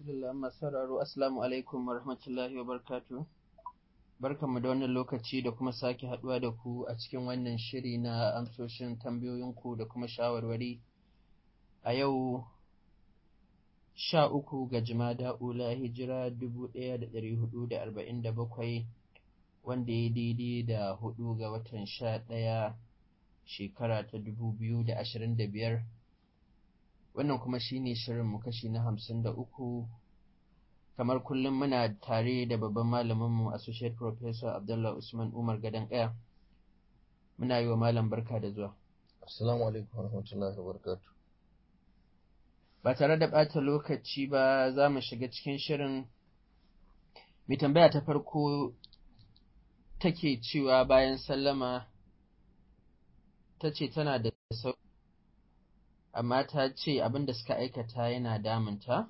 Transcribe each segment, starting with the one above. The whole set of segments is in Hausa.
Alhamdulillah masu sauraro Assalamu alaikum wa rahmatullahi wa barkatu. Barkanmu da wannan lokaci da kuma sake haɗuwa da ku a cikin wannan shiri na amsoshin tambayoyinku da kuma shawarwari. A yau sha uku ga Jumada Ula hijira dubu ɗaya da ɗari hudu da arba'in da bakwai wanda ya daidai da hudu ga watan sha ɗaya shekara ta dubu biyu da ashirin da biyar. wannan kuma shine shirinmu kashi na hamsin da uku kamar kullum muna tare da babban malaminmu associate professor abdullah usman umar gadon ƙaya muna yi wa malam barka da zuwa assalamu alaikum warahmatullahi wabarakatuh ba tare da ɓata lokaci ba za mu shiga cikin shirin mai tambaya ta farko take cewa bayan sallama ta ce tana da sauki amma ta ce abin da suka aikata yana damunta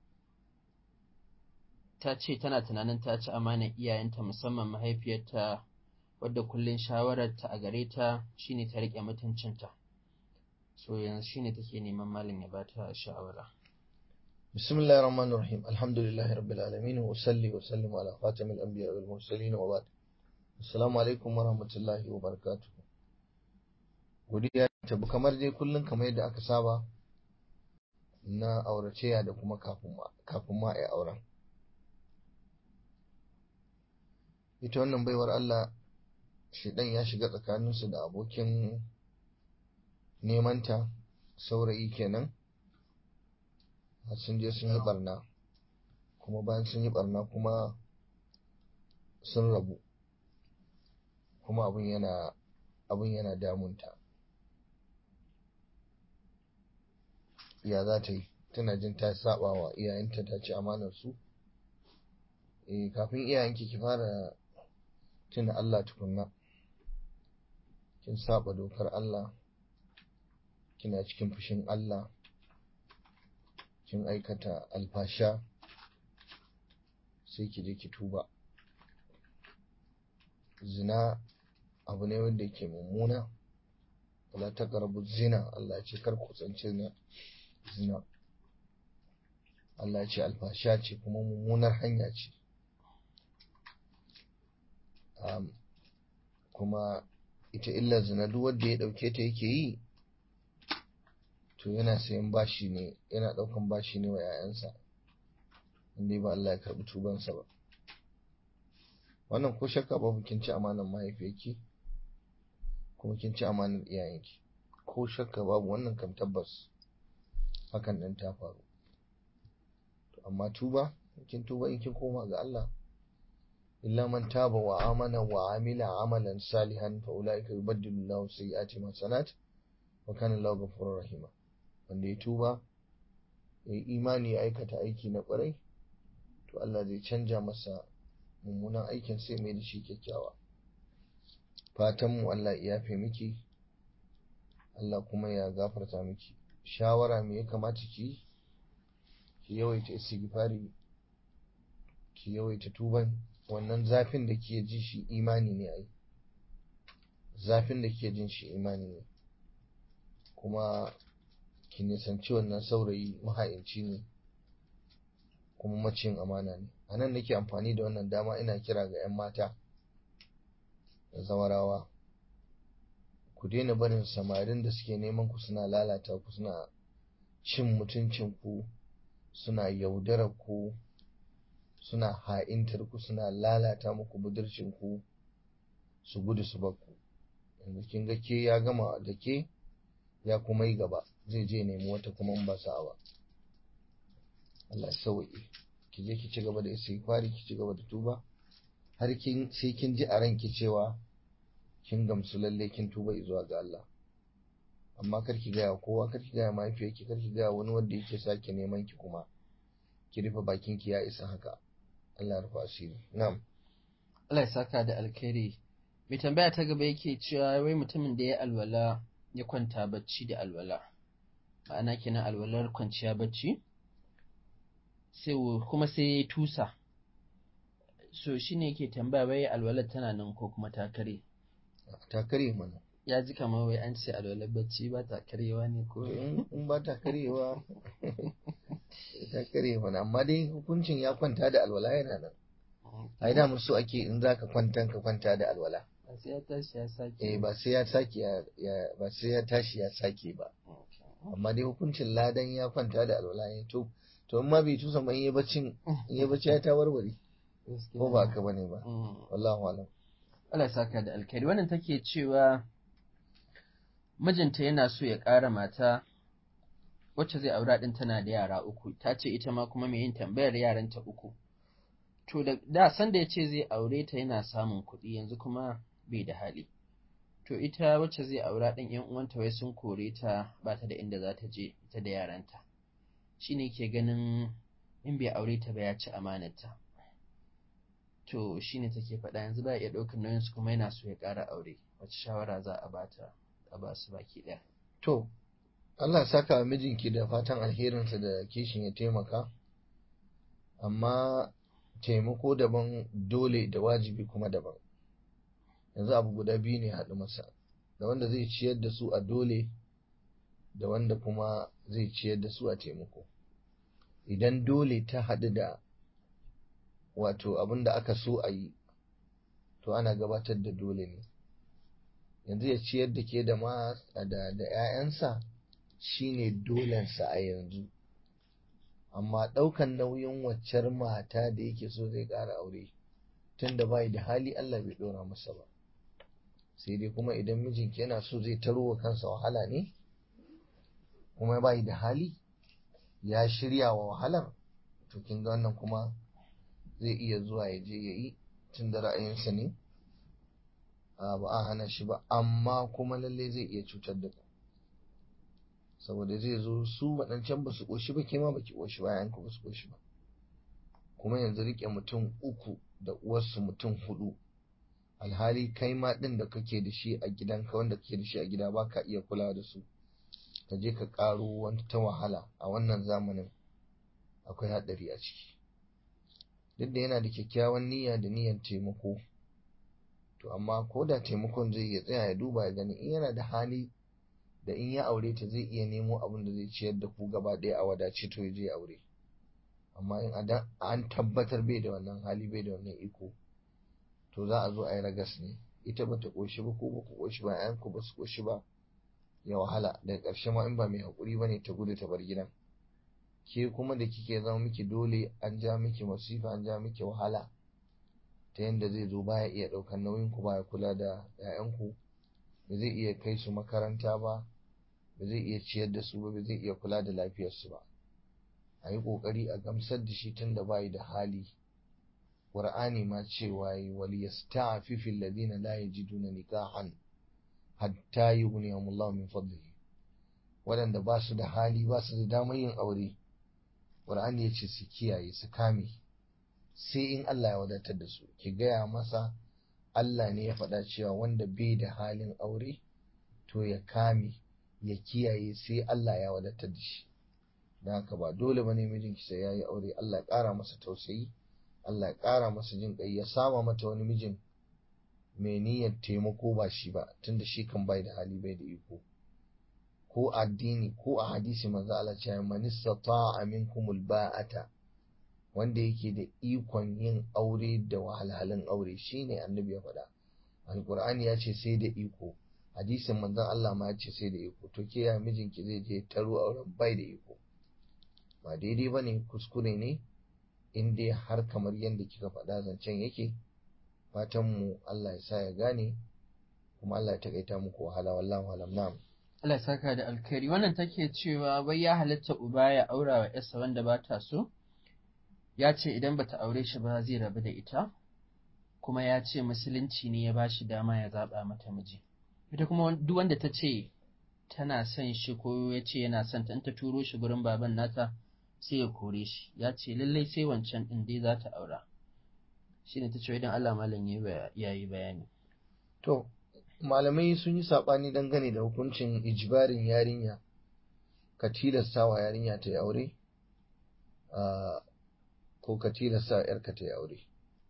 ta ce tana tunanin ta ci amanar iyayenta musamman mahaifiyarta wadda kullum shawararta a gare ta shine ta riƙe mutuncinta so yanzu shine take neman malam ya ba ta shawara bismillahir rahmanir rahim alhamdulillahi rabbil alamin wa salli wa sallim ala khatamil anbiya wal mursalin wa ba'd assalamu alaikum wa rahmatullahi wa barakatuh godiya tabu kamar dai kullum kamar yadda aka saba na auraceya da kuma kafin ma a yi auren ita wannan baiwar Allah shidan ya shiga tsakaninsu da abokin nemanta saurayi kenan sun je sun yi barna kuma bayan sun yi barna kuma sun rabu kuma abin yana abin yana damunta ya za ta yi tana jin ta saba wa iyayenta ta ci amanar su eh kafin iyayenki ki fara tuna Allah tukunna kin saba dokar Allah kina cikin fushin Allah kin aikata alfasha sai ki je ki tuba zina abu ne wanda yake mummuna wala taqrabu zina Allah ya ce kar ku tsance zina zina Allah ce alfasha ce kuma mummunar hanya ce um, kuma ita illar zina duk wanda ya dauke ta yake yi to yana sayan bashi ne yana daukan bashi ne wa 'ya'yansa inda ba Allah ya karbi tubansa ba wannan ko shakka babu kin ci amanar mahaifiyarki kuma kin ci amanar iyayenki ko shakka babu wannan kam tabbas hakan ɗin ta faru to amma tuba kin tuba in kin koma ga Allah illa man taba wa amana wa amila amalan salihan fa ulaika yubaddilu Allahu sayyi'ati hasanat wa kana Allahu ghafurur rahima wanda ya tuba ya yi imani ya aikata aiki na kwarai to Allah zai canja masa mummunan aikin sai mai da shi kyakkyawa fatan mu Allah ya yafe miki Allah kuma ya gafarta miki shawara me ya kamata ki ki yawaita istighfari ki yawaita tuban wannan zafin da ke ji shi imani ne ai zafin da ke jin shi imani ne kuma ki nisanci wannan saurayi maha'inci ne kuma macin amana ne a nan nake amfani da wannan dama ina kira ga 'yan mata da zawarawa ku daina barin samarin da suke neman ku suna lalata ku suna cin mutuncin ku suna yaudarar ku suna ha'intar ku suna lalata muku budurcin ku su gudu su bar ku yanzu kin ga ke ya gama da ke ya kuma yi gaba zai je nemi wata kuma in ba sa'a ba Allah sauki ki je ki ci gaba da istighfari ki ci gaba da tuba har kin sai kin ji a ranki cewa kin gamsu lalle kin tuba zuwa ga Allah amma kar ki gaya kowa kar ki gaya mahaifiyarki kar ki gaya wani wanda yake sake neman ki kuma ki rufe bakin ki ya isa haka Allah ya rufa asiri na'am Allah ya saka da alkhairi mai tambaya ta gaba yake cewa wai mutumin da ya alwala ya kwanta bacci da alwala ma'ana kenan alwalar kwanciya bacci sai kuma sai ya tusa so shine yake tambaya wai alwalar tana nan ko kuma ta kare ta kare mana ya ji kamar wai an ce alwalar bacci ba ta karewa ne ko in ba ta karewa ta kare mana amma dai hukuncin ya kwanta da alwala yana nan ai da musu ake in zaka kwanta ka kwanta da alwala ba sai ya tashi ya sake eh ba sai ya sake ya ba sai ya tashi ya sake ba amma dai hukuncin ladan ya kwanta da alwala ne to to in ma bai tusa ba in yi baccin in yi bacci ya ta warware ko ba ka bane ba wallahu alam Allah ya saka da alkhairi wannan take cewa mijinta yana so ya ƙara mata wacce zai aura din tana da yara uku ta ce ita ma kuma mai yin tambayar yaranta uku to da da san da ya ce zai aure ta yana samun kuɗi yanzu kuma bai da hali to ita wacce zai aura ɗin yan uwanta wai sun kore ta ba ta da inda za ta je ita da yaranta shine ke ganin in bai aure ta ba ya ci amanarta to shine take faɗa yanzu ba iya ɗaukar nauyin su kuma yana so ya ƙara aure wacce shawara za a bata a ba su baki ɗaya to Allah saka wa mijinki da fatan alherinsa da kishin ya taimaka amma taimako daban dole da wajibi kuma daban yanzu abu guda biyu ne haɗu masa da wanda zai ciyar da su a dole da wanda kuma zai ciyar da su a taimako idan dole ta haɗu da wato abin da aka so a yi to ana gabatar da dole ne yanzu ya ciyar da ke da ma da da 'ya'yansa shine dolensa a yanzu amma ɗaukan nauyin waccar mata da yake so zai ƙara aure tun da bai da hali Allah bai ɗora masa ba sai dai kuma idan mijinki yana so zai taro wa kansa wahala ne kuma bai da hali ya shirya wa wahalar to kin ga wannan kuma zai iya zuwa ya je ya yi tun da ra'ayinsa ne ba a hana shi ba amma kuma lalle zai iya cutar da ku saboda zai zo su waɗancan ba su ƙoshi ba ke ma ba ki ƙoshi ba yanku ba su ƙoshi ba kuma yanzu riƙe mutum uku da uwarsu mutum hudu alhali kai ma ɗin da kake da shi a gidanka wanda kake da shi a gida ba ka iya kula da su ka je ka ƙaro wani ta wahala a wannan zamanin akwai haɗari a ciki duk da yana da kyakkyawan niyya da niyyar taimako to amma ko da taimakon zai iya tsaya ya duba ya gani in yana da hali da in ya aure ta zai iya nemo abin da zai ciyar da ku gaba ɗaya a wadace to ya je ya aure amma in an tabbatar bai da wannan hali bai da wannan iko to za a zo a yi ragas ne ita ba ta ƙoshi ba ko ba ku ƙoshi ba ƴan ku ba su ƙoshi ba ya wahala daga ƙarshe ma in ba mai haƙuri ba ne ta gudu ta bar gidan ke kuma da kike zama miki dole an ja miki masifa an ja miki wahala ta yadda zai zo baya iya ɗaukar nauyin ku baya kula da 'ya'yanku ba zai iya kai su makaranta ba ba zai iya ciyar da su ba ba zai iya kula da lafiyarsu ba a yi ƙoƙari a gamsar da shi tun da bayi da hali ƙur'ani ma cewa yi wal yasta'fifu alladhina la yajiduna nikahan hatta yughniyahumullahu min fadlihi waɗanda ba su da hali ba su da damar yin aure ƙur'ani ya ce su kiyaye su kame sai in Allah ya wadatar da su ki gaya masa Allah ne ya faɗa cewa wanda bai da halin aure to ya kame ya kiyaye sai Allah ya wadatar da shi don haka ba dole bane mijinki sai ya yi aure Allah ya ƙara masa tausayi Allah ya ƙara masa jin ƙai ya sama mata wani mijin mai niyyar taimako ba shi ba tunda shi kan bai da hali bai da iko ko addini ko a hadisi manzo Allah ce man istata'a minkumul ba'ata wanda yake da ikon yin aure da wahalhalun aure shine annabi ya faɗa alqur'ani ya ce sai da iko hadisin manzon Allah ma ya ce sai da iko to ke ya mijinki zai je taro auren bai da iko ba daidai bane kuskure ne in dai har kamar yadda kika faɗa zancen yake fatan mu Allah ya sa ya gane kuma Allah ya takaita muku wahala wallahu alam na'am Allah ya saka da alkhairi wannan take cewa wai ya halatta uba ya aura wa yarsa wanda ba ta so ya ce idan bata aure shi ba zai rabu da ita kuma ya ce musulunci ne ya bashi dama ya zaba mata miji ita kuma duk wanda ta ce tana son shi ko ya ce yana son ta in ta turo shi gurin baban nata sai ya kore shi ya ce lallai sai wancan din dai za ta aura shine ta ce idan Allah malam ya yi bayani to malamai sun yi saɓani dangane da hukuncin ijibarin yarinya ka tilasta wa yarinya ta yi aure ko ka tilasta yarka ta yi aure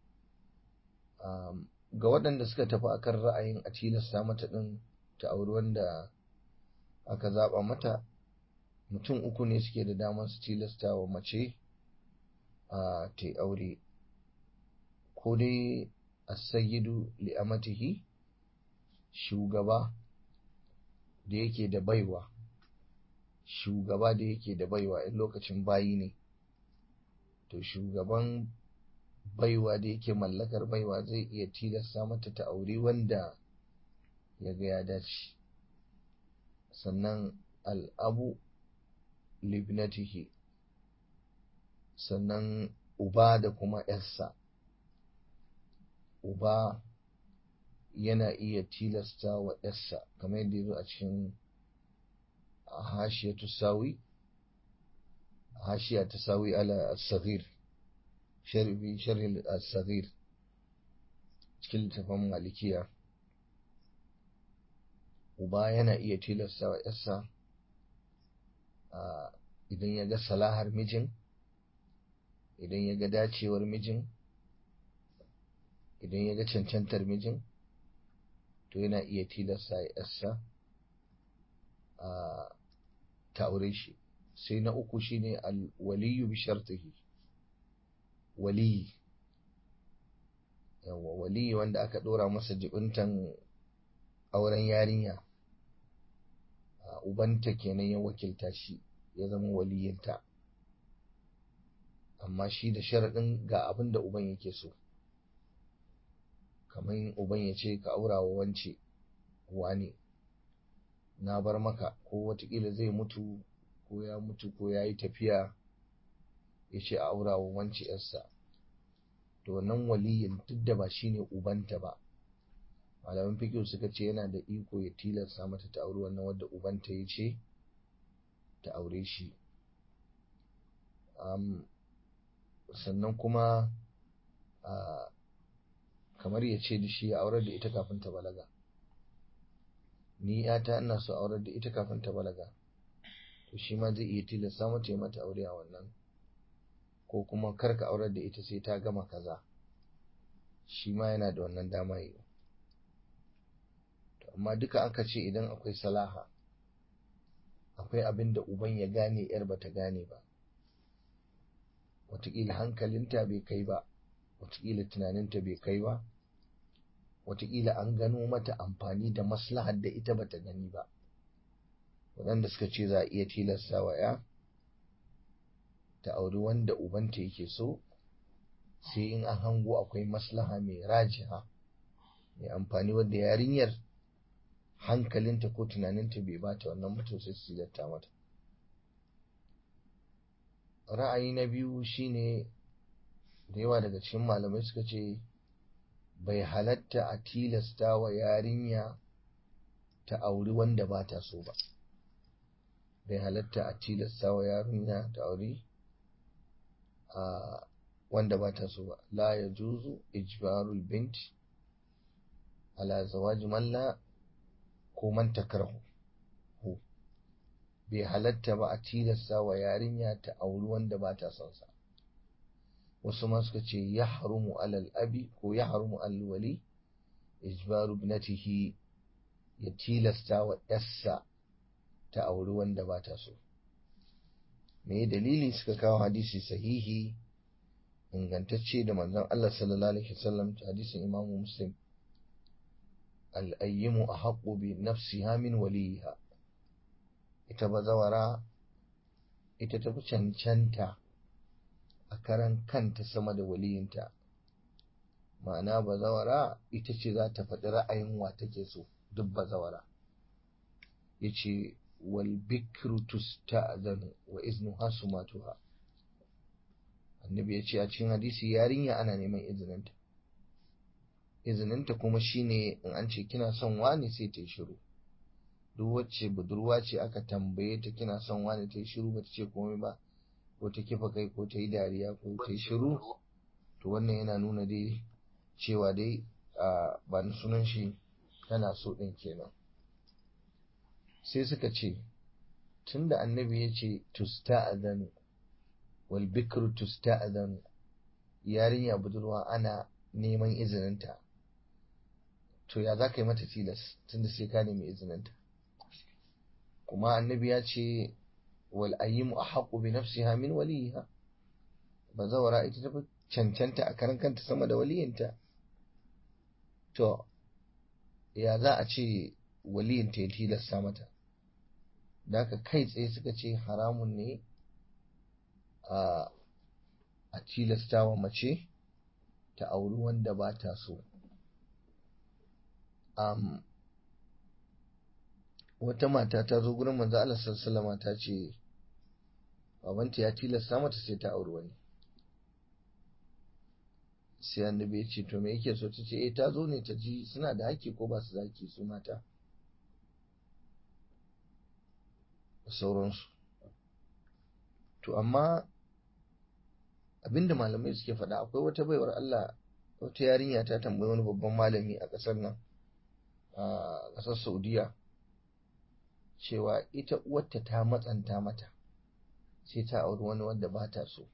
ga waɗanda suka tafi akan ra'ayin a tilasta mata ɗin ta auri wanda aka zaɓa mata mutum uku ne suke da damar su tilasta wa mace a ta aure ko dai as-sayyidu li amatihi shugaba da yake da baiwa shugaba da yake da baiwa in lokacin bayi ne to shugaban baiwa da yake mallakar baiwa zai iya tilasta mata ta aure wanda ya ga ya dace sannan al'abu libnatihi sannan uba da kuma ‘yarsa uba yana iya tilasta wa ‘yarsa kamar yadda ya zo a cikin hashiya tusawi hashiya tusawi ala as-saghir sharhi sharhi as-saghir cikin littafin malikiya uba yana iya tilasta wa ‘yarsa idan ya ga salahar mijin idan ya ga dacewar mijin idan ya ga cancantar mijin to yana iya tilasta ya ‘yarsa ta aure shi sai na uku shine al-waliyu bi shartihi waliyi yawa waliyi wanda aka dora masa jibintan auren yarinya ubanta kenan ya wakilta shi ya zama waliyinta amma shi da sharaɗin ga abin da uban yake so kamar uban ya ce ka aura wa wance wani na bar maka ko watakila zai mutu ko ya mutu ko ya yi tafiya ya ce a aura wa wance yarsa to wannan waliyin duk da ba shi ne ubanta ba malaman fikiyu suka ce yana da iko ya tilasta mata ta auri wannan wadda ubanta ya ce ta aure shi sannan kuma kamar ya ce da shi ya aurar da ita kafin ta balaga ni yata ina so aurar da ita kafin ta balaga to shi ma zai iya tilasta mata ya mata aure a wannan ko kuma kar ka aurar da ita sai ta gama kaza shi ma yana da wannan dama yi amma duka aka ce idan akwai salaha akwai abin da uban ya gane yar bata gane ba wataƙila hankalinta bai kai ba wataƙila tunaninta bai kai ba wataƙila an gano mata amfani da maslahar da ita bata gani ba waɗanda suka ce za a iya tilasta wa ya ta auri wanda ubanta yake so sai in an hango akwai maslaha mai rajiha mai amfani wadda yarinyar hankalinta ko tunaninta bai bata wannan mutum sai su mata ra'ayi na biyu shine da yawa daga cikin malamai suka ce bai halatta a tilasta wa yarinya ta auri wanda ba ta so ba bai halatta a tilasta wa yarinya ta auri a wanda ba ta so ba la ya juzu ijbarul bint ala zawaji malla ko man takrahu bai halatta ba a tilasta wa yarinya ta auri wanda ba ta son sa wasu ma suka ce ya harumu alal abi ko ya harumu alal wali ijbaru ibnatihi ya tilasta wa yarsa ta auri wanda ba ta so me dalili suka kawo hadisi sahihi ingantacce da manzon Allah sallallahu alaihi wasallam hadisin Imam Muslim al-ayyimu ahaqqu bi nafsiha min waliha ita bazawara ita ta fi cancanta a karan kanta sama da waliyinta ma'ana bazawara ita ce za ta faɗi ra'ayin wa take so duk bazawara ya ce wal bikru tusta'zanu wa iznuha sumatuha annabi ya ce a cikin hadisi yarinya ana neman izininta izininta kuma shine in an ce kina son wani sai ta yi shiru duk wacce budurwa ce aka tambaye ta kina son wani ta yi shiru ba ta ce komai ba ko ta kifa kai ko ta yi dariya ko ta yi shiru to wannan yana nuna dai cewa dai ba na sunan shi tana so ɗin kenan sai suka ce tunda annabi ya ce tusta'adhanu wal bikru tusta'adhanu yarinya budurwa ana neman izininta to ya za ka yi mata tilas tunda sai ka nemi izininta kuma annabi ya ce wal ayyimu ahqqu bi nafsiha min waliha bazawara ita ta cancanta a karan kanta sama da waliyinta to ya za a ce waliyinta ya tilasta mata da haka kai tsaye suka ce haramun ne a tilasta wa mace ta auri wanda ba ta so wata mata ta zo gurin manzo Allah sallallahu ta ce babanta ya tilasta mata sai ta auri wani sai annabi ya ce to me yake so ta ce eh ta zo ne ta ji suna da haƙƙi ko ba su da haƙƙi su mata sauransu to amma abinda malamai suke faɗa akwai wata baiwar Allah wata yarinya ta tambayi wani babban malami a ƙasar nan a ƙasar Saudiya cewa ita uwarta ta matsanta mata sai ta auri wani wanda ba ta so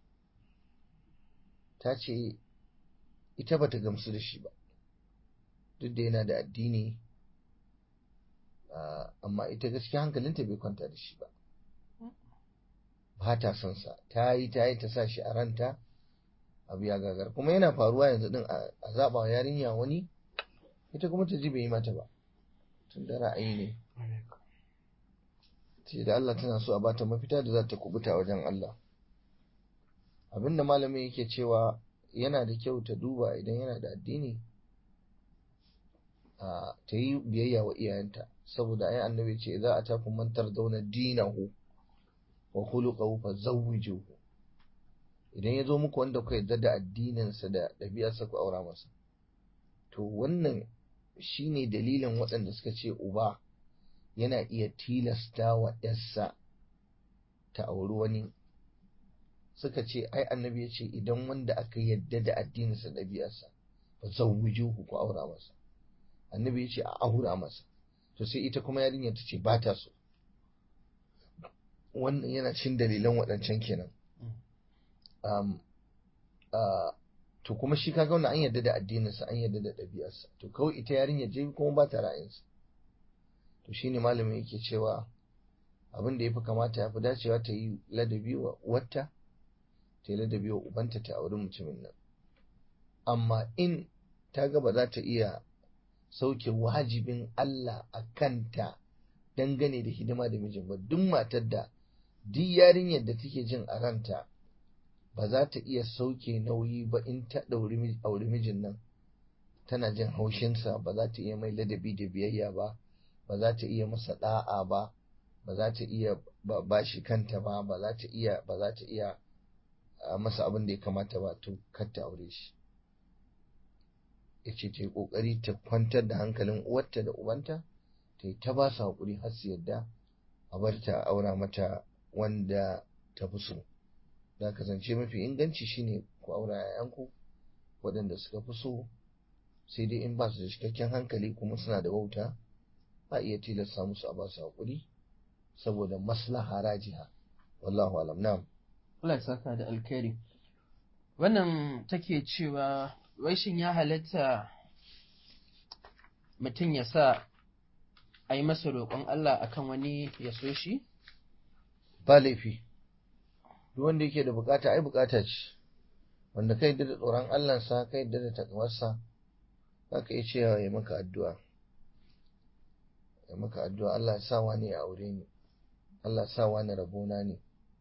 ta ce ita bata gamsu da shi ba duk da yana da addini amma ita gaskiya hankalinta bai kwanta da shi ba ba ta son sa ta yi ta yi ta sa shi a ranta abu ya gagar kuma yana faruwa yanzu din a zaɓa wa yarinya wani ita kuma ta ji bai yi mata ba tun da ra'ayi ne ce da Allah tana so a bata mafita da za ta kubuta wajen Allah abinda malamin yake cewa yana da kyau ta duba idan yana da addini ta yi biyayya wa iyayenta saboda ai annabi ce za a tafi mantar zauna dinahu wa khuluquhu fa zawwijuhu idan ya zo muku wanda ku yarda da addininsa da ɗabi'arsa ku aura masa to wannan shine dalilin waɗanda suka ce uba yana iya tilasta wa ‘yarsa ta auri wani suka ce ai annabi ya ce idan wanda aka yadda da addininsa ɗabi'arsa fa zawwijuhu ku aura masa annabi ya ce a aura masa to sai ita kuma yarinya ta ce ba ta so wannan yana cin dalilan waɗancan kenan to kuma shi kaga wannan an yadda da addininsa an yadda da ɗabi'arsa to kawai ita yarinya je kuma ba ta ra'ayinsa to shine malamin yake cewa abin da ya fi kamata ya fi dacewa ta yi ladabi wa wata ta yi ladabi wa ubanta ta auri mutumin nan amma in ta ga ba za ta iya sauke wajibin Allah a kanta dangane da hidima da mijin ba duk matar da duk yarinyar da take jin a ranta ba za ta iya sauke nauyi ba in ta ɗauri auri mijin nan tana jin haushinsa ba za ta iya mai ladabi da biyayya ba ba za ta iya masa da'a ba ba za ta iya ba shi kanta ba ba za ta iya ba za ta iya masa abin da ya kamata ba to kar ta aure shi yace ta yi kokari ta kwantar da hankalin uwarta da ubanta ta yi ta ba su hakuri har su yadda a bar ta aura mata wanda ta fi so da kasance mafi inganci shine ku aura 'ya'yanku waɗanda suka fi so sai dai in ba su da cikakken hankali kuma suna da wauta a iya tilasta musu a ba su haƙuri saboda maslaha rajiha wallahu alam na'am Allah ya saka da alkhairi wannan take cewa wai shin ya halatta mutum ya sa a yi masa roƙon Allah akan wani ya so shi ba laifi duk wanda yake da bukata ai bukata ce wanda kai da tsoron Allah sa kai da takawarsa za ka iya cewa ya maka addu'a ya maka addu'a Allah ya sa wani ya aure ni Allah ya sa wani rabona ne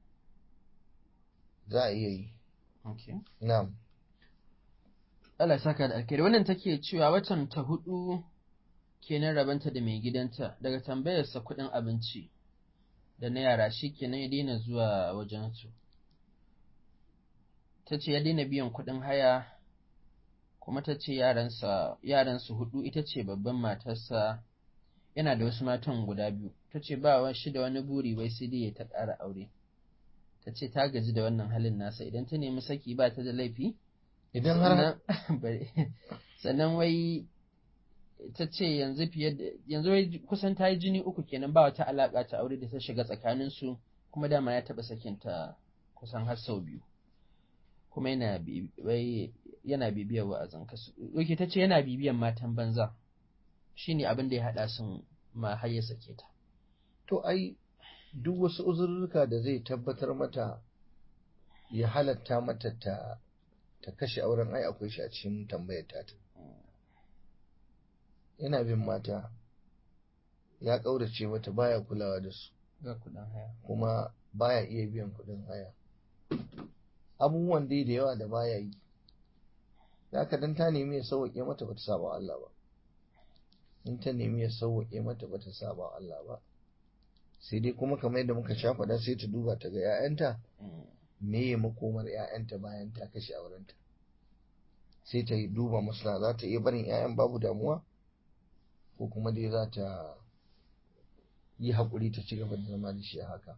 za a iya yi na'am Allah ya saka da alkhairi wannan take cewa watan ta hudu kenan rabanta da mai gidanta daga tambayarsa kuɗin abinci da na yara shi kenan ya daina zuwa wajensu ta ce ya daina biyan kuɗin haya kuma ta ce yaransu hudu ita ce babban matarsa yana da wasu matan guda biyu ta ce ba shi da wani buri wai sai dai ya ta ƙara aure ta ce ta gaji da wannan halin nasa idan ta nemi saki ba ta da laifi idan har sannan wai ta ce yanzu fiye da yanzu wai kusan ta yi jini uku kenan ba wata alaƙa ta aure da ta shiga tsakaninsu kuma dama ya taɓa sakinta kusan har sau biyu kuma yana wai yana bibiyar wa'azin kasu oke ta ce yana bibiyan matan banza shine abin da ya haɗa sun ma har ya sake ta to ai duk wasu uzurruka da zai tabbatar mata ya halatta mata ta ta kashe auren ai akwai shi a cikin tambayar ta yana bin mata ya ƙaurace mata baya kulawa da su ga kuɗin haya kuma baya iya biyan kuɗin haya abubuwan dai da yawa da baya yi da haka dan ta nemi ya sauwaƙe mata bata saba wa Allah ba in ta nemi ya sauwaƙe mata bata saba wa Allah ba sai dai kuma kamar yadda muka sha faɗa sai ta duba ta ga 'ya'yanta me ya makomar 'ya'yanta bayan ta kashe aurenta sai ta yi duba masana za ta iya barin 'ya'yan babu damuwa ko kuma dai za ta yi haƙuri ta ci gaba da zama da shi a haka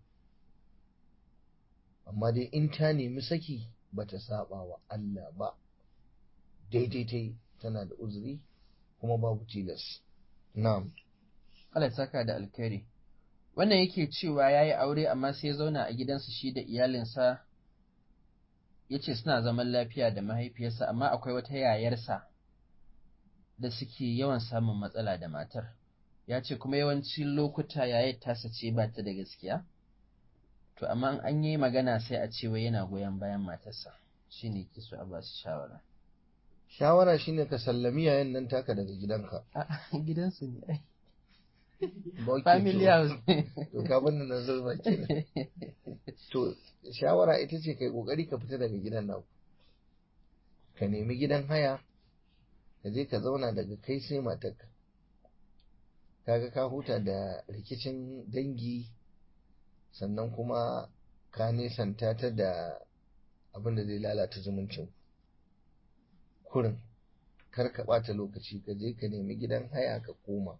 amma dai in ta nemi saki ba ta saba wa Allah ba daidai ta yi tana da uzuri kuma babu tilas na'am Allah ya saka da alkhairi wannan yake cewa ya yi aure amma sai ya zauna a gidansa shi da iyalinsa ya ce suna zaman lafiya da mahaifiyarsa amma akwai wata yayarsa da suke yawan samun matsala da matar ya ce kuma yawancin lokuta yayar tasa ce ba ta da gaskiya to amma an yi magana sai a ce wai yana goyon bayan matarsa shi ne ke so a ba su shawara shawara shine ka sallami yayan nan taka daga gidanka a gidansu ne ai Ba ke family to- house to ka bani na zurba kenan to shawara ita ce kai kokari ka fita daga gidan naku ka nemi gidan haya ka je ka zauna daga kai sai matarka kaga ka huta da rikicin dangi sannan kuma ka nesanta ta da abin da zai lalata zumuncin kurin kar ka ɓata lokaci ka je ka nemi gidan haya ka koma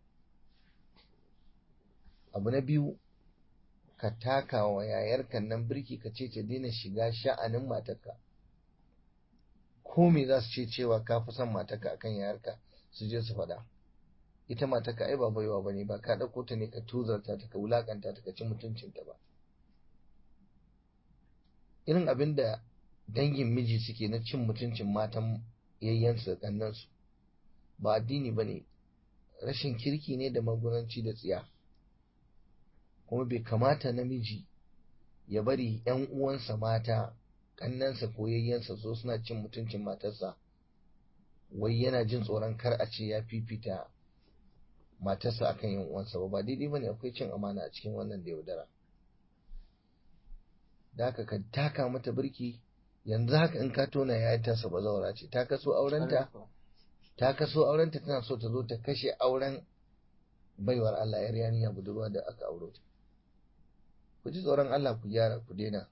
abu na biyu ka taka wa yayarka nan birki ka ce ta daina shiga sha'anin matarka ko me za su ce cewa ka fi son matarka akan yayarka su je su faɗa ita matarka ai ba baiwa bane ba ka ɗauko ta ne ka tuzarta ta ka wulakanta ta ka ci mutuncinta ba irin abin da dangin miji suke na cin mutuncin matan yayyansu da kannansu ba addini ba ne rashin kirki ne da magunanci da tsiya kuma bai kamata namiji ya bari ‘yan uwansa mata kannansa ko yayyansa so suna cin mutuncin matarsa wai yana jin tsoron kar a ce ya fifita matarsa akan ‘yan uwansa ba ba daidai ba ne akwai cin amana a cikin wannan da yaudara da haka ka taka mata birki yanzu haka in ka tona ya tasa bazawara ce ta kaso aurenta ta kaso aurenta tana so ta zo ta kashe auren baiwar Allah yar yarinya budurwa da aka auro ta ku ji tsoron Allah ku gyara ku daina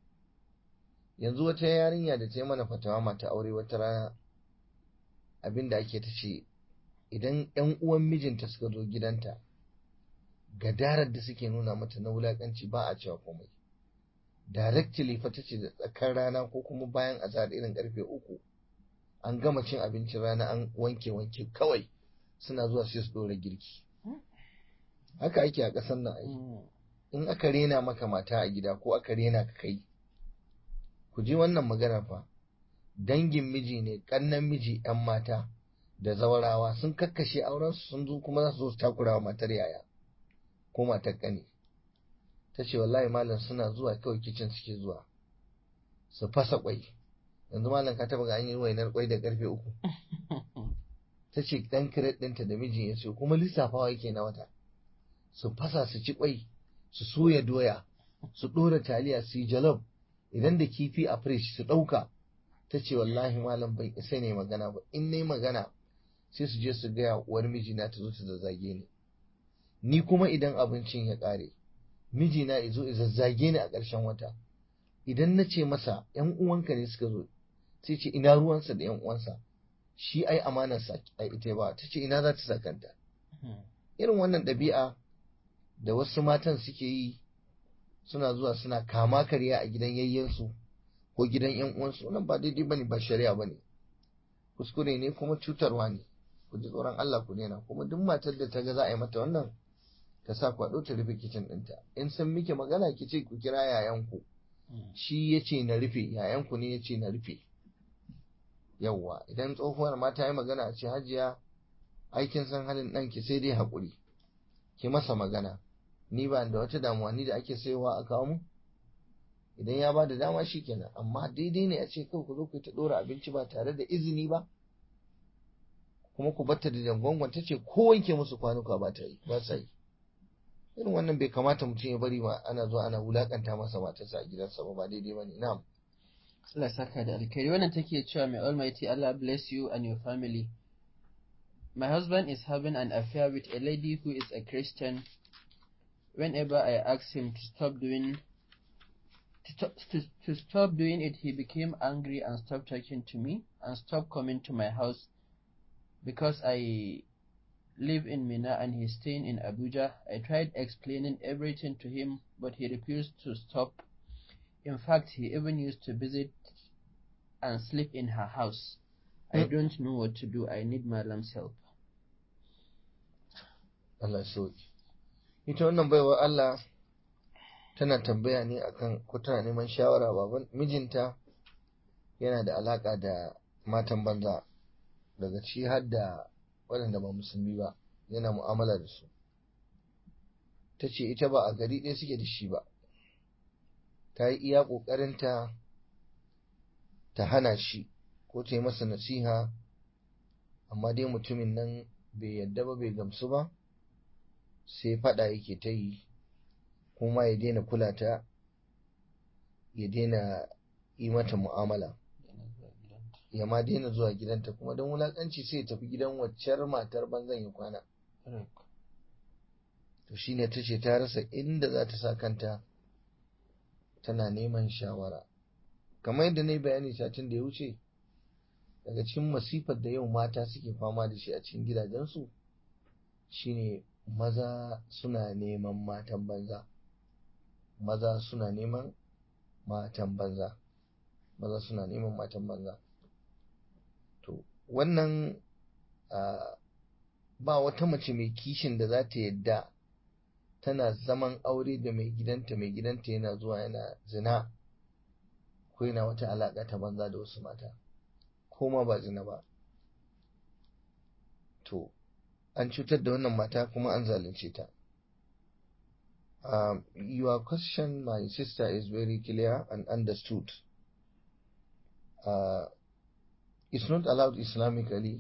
yanzu wata yarinya da ta yi mana fatawa mata aure wata rana abinda ake ta ce idan yan uwan mijinta suka zo gidanta gadarar da suke nuna mata na wulakanci ba a cewa komai directly fa tace da tsakar rana ko kuma bayan azhar irin karfe uku an gama cin abincin rana an wanke wanke kawai suna zuwa sai su dora girki haka ake a ƙasar nan ai in aka rena maka mata a gida ko aka rena ka kai ku ji wannan magana fa dangin miji ne kannan miji yan mata da zawarawa sun kakkashe auren su sun zo kuma za su zo su takura wa matar yaya ko matar ƙani ta ce wallahi malam suna zuwa kawai kicin suke zuwa su fasa kwai yanzu malam ka taba ga an yi wainar kwai da karfe uku ta ce dan kiret ɗinta da mijin ya siyo kuma lissafawa yake na wata su fasa su ci kwai su soya doya su ɗora taliya su yi jalof idan da kifi a firish su ɗauka ta ce wallahi malam ban isa ne magana ba in ne magana sai su je su gaya uwar mijina ta zo ta zazzage ni ni kuma idan abincin ya ƙare mijina izo zazzage ni a ƙarshen wata idan na ce masa ‘yan uwanka ne suka zo sai ce ina ruwansa da ‘yan uwansa shi ai amanarsa a ita ba ta ce ina za ta sakanta irin wannan ɗabi'a da wasu matan suke yi suna zuwa suna kama karya a gidan yayyensu ko gidan ‘yan uwansu wannan ba daidai bane ba shari'a bane kuskure ne kuma cutarwa ne ku ji tsoron Allah ku daina kuma duk matar da ta ga za a yi mata wannan ta sa kwaɗo ta rufe kicin ɗinta in san miki magana ki ce ku kira yayanku shi ya ce na rufe yayanku ne ya ce na rufe yawwa idan tsohuwar ma ta yi magana a ce hajiya aikin san halin ɗanki sai dai haƙuri ki masa magana ni ba da wata damuwa ni da ake sayowa a kawo mu idan ya ba da dama shi kenan amma daidai ne a ce kawai ku zo ku ta ɗora abinci ba tare da izini ba kuma ku batta da dangongon ta ce ko wanke musu kwanuka ba ta yi ba sa yi irin wannan bai kamata mutum ya bari ma ana zuwa ana wulakanta masa matarsa a gidansa ba ba daidai ba ne na'am Allah saka da alkhairi wannan take cewa may almighty Allah bless you and your family my husband is having an affair with a lady who is a Christian whenever I ask him to stop doing to, to, to stop doing it, he became angry and stopped talking to me and stopped coming to my house because I live in Mina and he's staying in Abuja. I tried explaining everything to him, but he refused to stop. In fact, he even used to visit and sleep in her house. I Mm. don't know what to do. I need Malam's help. Allah ya sauki ita wannan baiwa Allah tana tambaya ne akan ko tana neman shawara baban mijinta yana da alaka da matan banza daga ci har da waɗanda ba musulmi ba yana mu'amala da su ta ce ita ba a gari ɗaya suke da shi ba ta yi iya ƙoƙarinta ta hana shi ko ta yi masa nasiha amma dai mutumin nan bai yadda ba bai gamsu ba sai faɗa yake ta yi kuma ya daina kula ta ya daina yi mata mu'amala ya ma daina zuwa gidanta kuma don wulaƙanci sai ya tafi gidan waccar matar banzan ya kwana to shine ta ce ta rasa inda za ta sa kanta tana neman shawara kamar yadda na yi bayani satin da ya wuce daga cikin masifar da yau mata suke fama da shi a cikin gidajensu shine maza suna neman matan banza maza suna neman matan banza maza suna neman matan banza to wannan ah, ba wata mace mai kishin da za ta yadda tana zaman aure da mai gidanta mai gidanta yana zuwa yana zina ko yana wata alaƙa ta banza da wasu mata ko ma ba zina ba to an cutar da wannan mata kuma an zalunce ta um, your question my sister is very clear and understood uh, it's not allowed islamically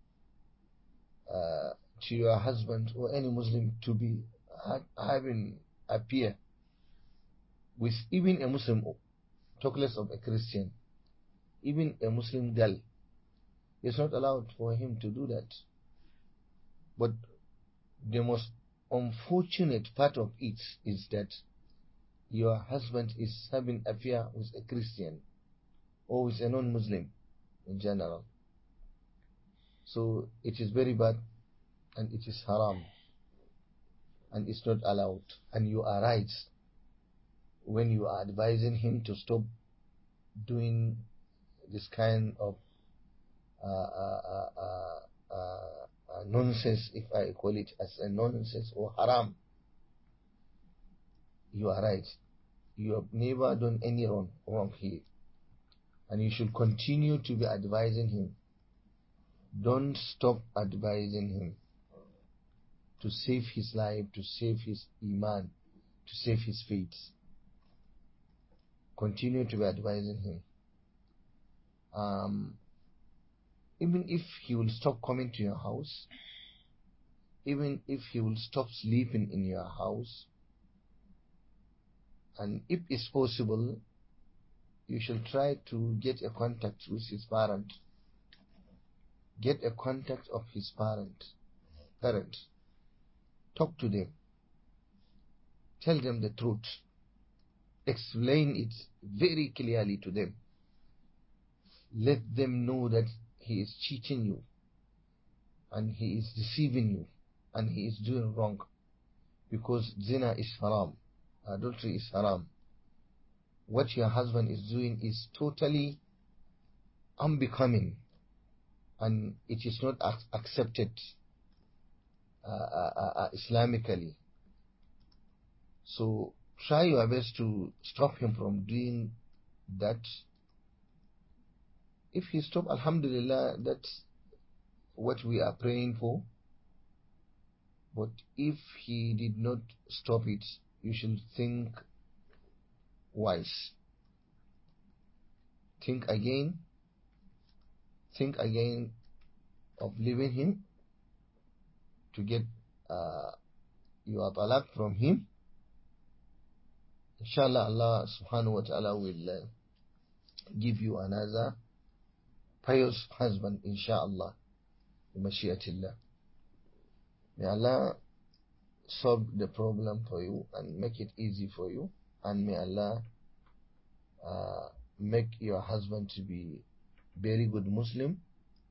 uh, to your husband or any muslim to be ha- having appear with even a muslim talk less of a christian even a muslim girl it's not allowed for him to do that but the most unfortunate part of it is that your husband is having affair with a Christian or with a non-Muslim in general. So it is very bad and it is haram and it's not allowed. And you are right when you are advising him to stop doing this kind of uh, uh, uh, uh, uh, uh, nonsense, if I call it as a nonsense or haram. You are right. You have never done any wrong, wrong here. And you should continue to be advising him. Don't stop advising him to save his life, to save his iman, to save his faith. Continue to be advising him. Um, even if he will stop coming to your house, even if he will stop sleeping in your house, and if it's possible, you should try to get a contact with his parent. Get a contact of his parent. Parent. Talk to them. Tell them the truth. Explain it very clearly to them. Let them know that he is cheating you and he is deceiving you and he is doing wrong because zina is haram adultery is haram what your husband is doing is totally unbecoming and it is not ac- accepted uh, uh, uh, uh, islamically so try your best to stop him from doing that if he stop alhamdulillah that's what we are praying for but if he did not stop it you should think wise think again think again of leaving him to get uh, your talaq from him inshallah Allah subhanahu wa ta'ala will uh, give you another pious husband inshallah mashiatillah may Allah solve the problem for you and make it easy for you and may Allah uh, make your husband to be very good Muslim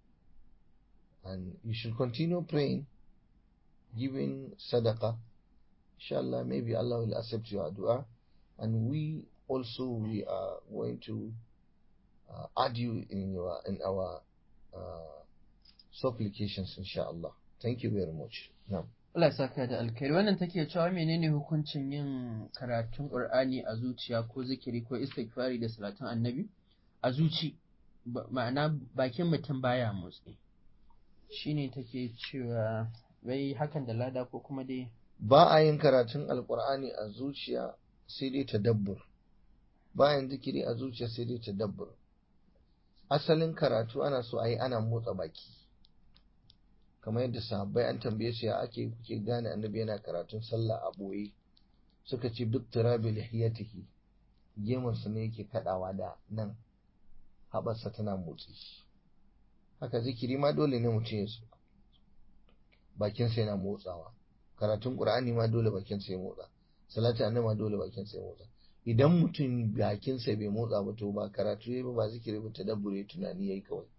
and you should continue praying giving sadaqah inshallah maybe Allah will accept your dua and we also we are going to uh, add you in your in our uh, supplications inshallah thank you very much now Allah saka da alkhairi wannan take cewa menene hukuncin yin karatun Qur'ani a zuciya ko zikiri ko istighfari da salatun annabi a zuci ma'ana bakin mutum baya motsi shine take cewa wai hakan da lada ko kuma dai ba a yin karatun alkur'ani a zuciya sai dai tadabbur bayan zikiri a zuciya sai dai tadabbur asalin karatu ana so a yi ana motsa baki kamar yadda sahabbai an tambaye su ya ake kuke gane annabi yana karatun sallah a boye suka ce duk turabi lihiyatihi gemunsa ne yake kadawa da nan haɓarsa tana motsi haka zikiri ma dole ne mutum ya bakinsa yana motsawa karatun qur'ani ma dole bakinsa ya motsa salati annabi ma dole bakinsa ya motsa idan mutum bakinsa bai motsa ba to ba karatu yayi ba ba zikiri ba tadabbure tunani yayi kawai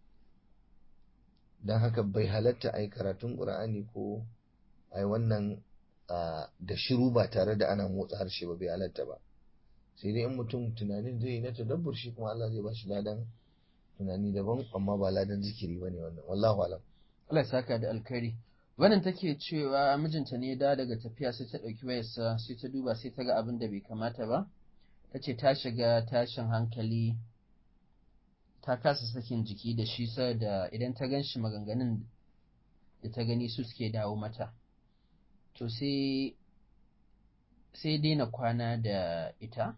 dan haka bai halatta ai karatun qur'ani ko ai wannan da shiru ba tare da ana motsa harshe ba bai halatta ba sai dai in mutum tunanin zai yi na tadabbur shi kuma Allah zai ba shi ladan tunani daban amma ba ladan zikiri bane wannan wallahu alam Allah ya saka da alkhairi wannan take cewa mijinta ne da daga tafiya sai ta ɗauki wayarsa sai ta duba sai ta ga abin da bai kamata ba ta ce ta shiga tashin hankali ta kasa sakin jiki da shi da idan ta gan shi maganganun da ta gani su suke dawo mata to sai sai daina kwana da ita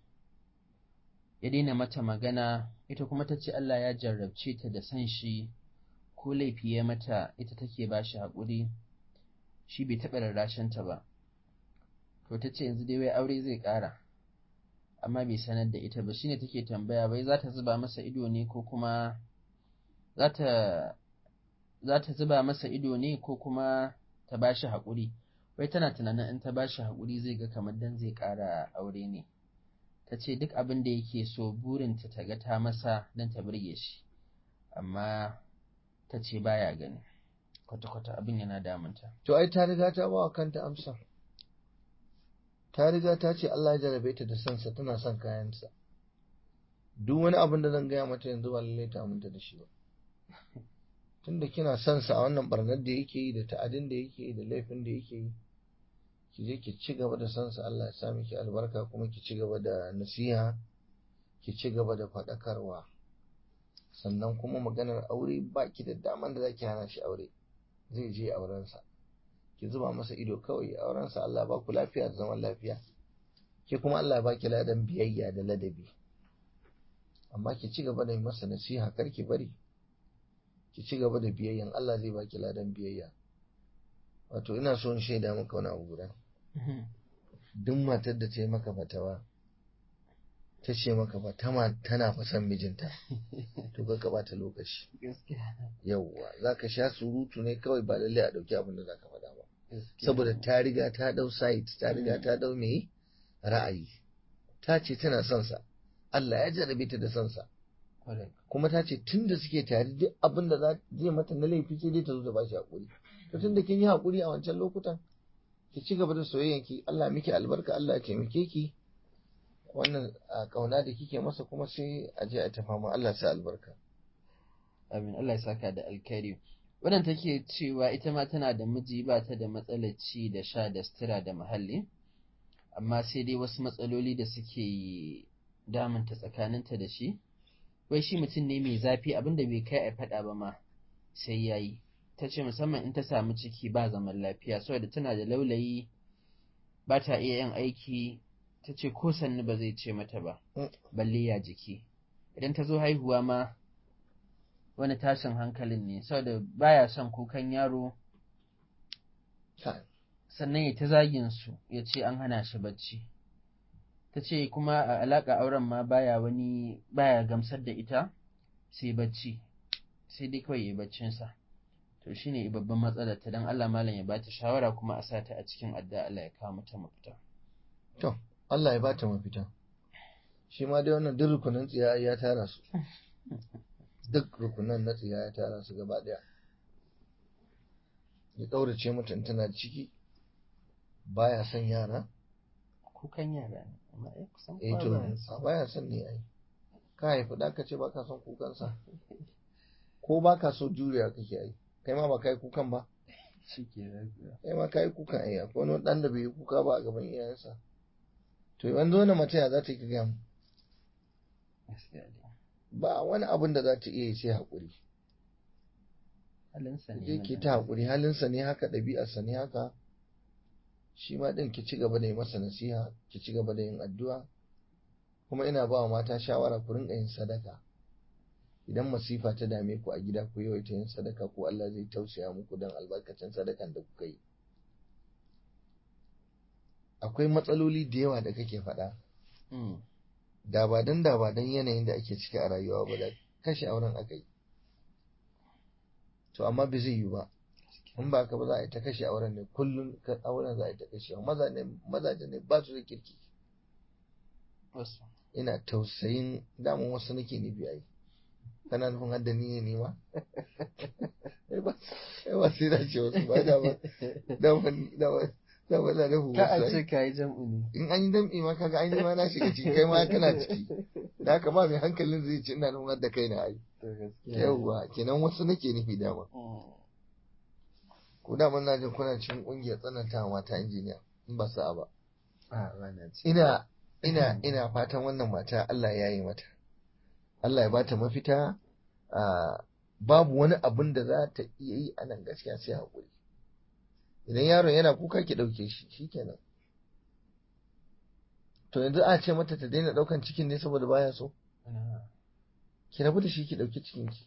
ya daina mata magana ita kuma ta ce Allah ya jarrabce ta da san shi ko laifi ya mata ita take ba shi haƙuri shi bai taɓa rarrashenta ba to ta ce yanzu dai wai aure zai ƙara amma bai sanar da ita ba shine take tambaya wai za ta zuba masa ido ne ko kuma za ta za ta zuba masa ido ne ko kuma ta ba shi haƙuri wai tana tunanin in ta ba shi haƙuri zai ga kamar dan zai ƙara aure ne ta ce duk abin da yake so burinta ta ga ta masa don ta burge shi amma ta ce baya gani kwata-kwata abin yana damunta. To ai ta riga ta bawa kanta amsa. Ta riga ta ce Allah ya jarabe ta da sansa tana son kayansa. Duk wani abin da zan gaya mata yanzu ba lallai ta aminta da shi ba. Tunda kina son sa a wannan barnar da yake yi da ta'adin da yake yi da laifin da yake yi. Ki je ki ci gaba da son sa Allah ya sa miki albarka kuma ki ci gaba da nasiha, ki ci gaba da faɗakarwa. Sannan kuma maganar aure ba ki da daman da zaki hana shi aure. zai je aurensa ki zuba masa ido kawai aurensa Allah ba ku lafiya da zaman lafiya ke kuma Allah ba ki ladan biyayya da ladabi amma ki ci gaba da yi masa nasiha kar ki bari ki ci gaba da biyayyan Allah zai ba ki ladan biyayya wato ina so in shaida maka wani abu guda duk matar da ta yi maka fatawa ta ce maka ba tana fa son mijinta to ka bata lokaci yauwa za ka sha surutu ne kawai ba lallai a ɗauki abin da za ka faɗa ba saboda ta riga ta ɗau site ta riga ta ɗau mai ra'ayi ta ce tana son sa Allah ya jarabe ta da son sa kuma ta ce tun da suke tare duk abin da zai mata na laifi sai dai ta zo ta bashi haƙuri to tun da kin yi haƙuri a wancan lokutan ki ci gaba da soyayyanki Allah miki albarka Allah ya taimake ki wannan kauna da kike masa kuma sai a je a tafa ma Allah sa albarka amin Allah ya saka da alkhairi wannan take cewa ita ma tana da miji ba ta da matsalar ci da sha da sutura da muhalli amma sai dai wasu matsaloli da suke damunta tsakaninta da shi wai shi mutum ne mai zafi abinda bai kai a faɗa ba ma sai yayi ta ce musamman in ta samu ciki ba zaman lafiya saboda tana da laulayi ba ta iya yin aiki ta ce ko sannu ba zai ce mata ba balle ya jiki idan ta zo haihuwa ma wani tashin hankalin ne saboda baya son kukan yaro sannan ya ta zagin su ya ce an hana shi bacci ta ce kuma a alaƙa auren ma baya wani baya gamsar da ita sai bacci sai dai kawai ya baccinsa to shine babban matsalar ta dan Allah malam ya bata shawara kuma a sata a cikin adda Allah ya kawo mata mafita to Allah ya bata mafita shi ma dai wannan duk rukunan tsiya ya tara su duk rukunan na tsiya ya tara su gaba daya ya kaurace mata in tana ciki baya son yara kukan yara ne amma ya kusan eh to baya son ne ai ka haifi da ka ce baka son kukansa ko baka so juriya kake ai kai ma ba kai kukan ba kai ma kai kukan ai akwai wani dan da bai yi kuka ba a gaban iyayensa to yanzu wani mace ya za ta yi ka gaya ba wani abin da za ta iya yi sai haƙuri halinsa ne je ke ta haƙuri halinsa ne haka ɗabi'arsa ne haka shi ma ɗin ki ci gaba da yi masa nasiha ki ci gaba da yin addu'a kuma ina ba wa mata shawara ku rinka yin sadaka idan masifa ta dame ku a gida ku yawaita yin sadaka ko Allah zai tausaya muku don albarkacin sadakan da kuka yi akwai matsaloli da yawa da kake faɗa da ba dan da ba dan yanayin da ake ciki a rayuwa ba da kashe auren aka yi to amma bai zai yi ba in ba ka ba za a yi ta kashe auren ne kullum auren za a yi ta kashe mazaje ne ba su da kirki ina tausayin damun wasu nake nufi ai kana nufin hadda ni ne ma ba sai da ce wasu ba da ba da ba da ba da nufin ka wasu a ce ka yi jam'u ne in an yi dam'i ma kaga an yi ma na shiga ciki kai ma kana ciki da haka ba mai hankalin zai ci ina nufin hadda kai na ai yauwa kenan wasu nake nufi dama ko da na jin kuna cikin kungiyar tsananta mata injiniya in ba sa'a ba ina ina ina fatan wannan mata Allah ya yi mata Allah ya bata mafita babu wani abin da za ta iya yi a nan gaskiya sai haƙuri idan yaron yana kuka ki ɗauke shi shikenan to yanzu a ce mata ta daina ɗaukan cikin ne saboda baya so ki rabu da shi ki ɗauki cikin ki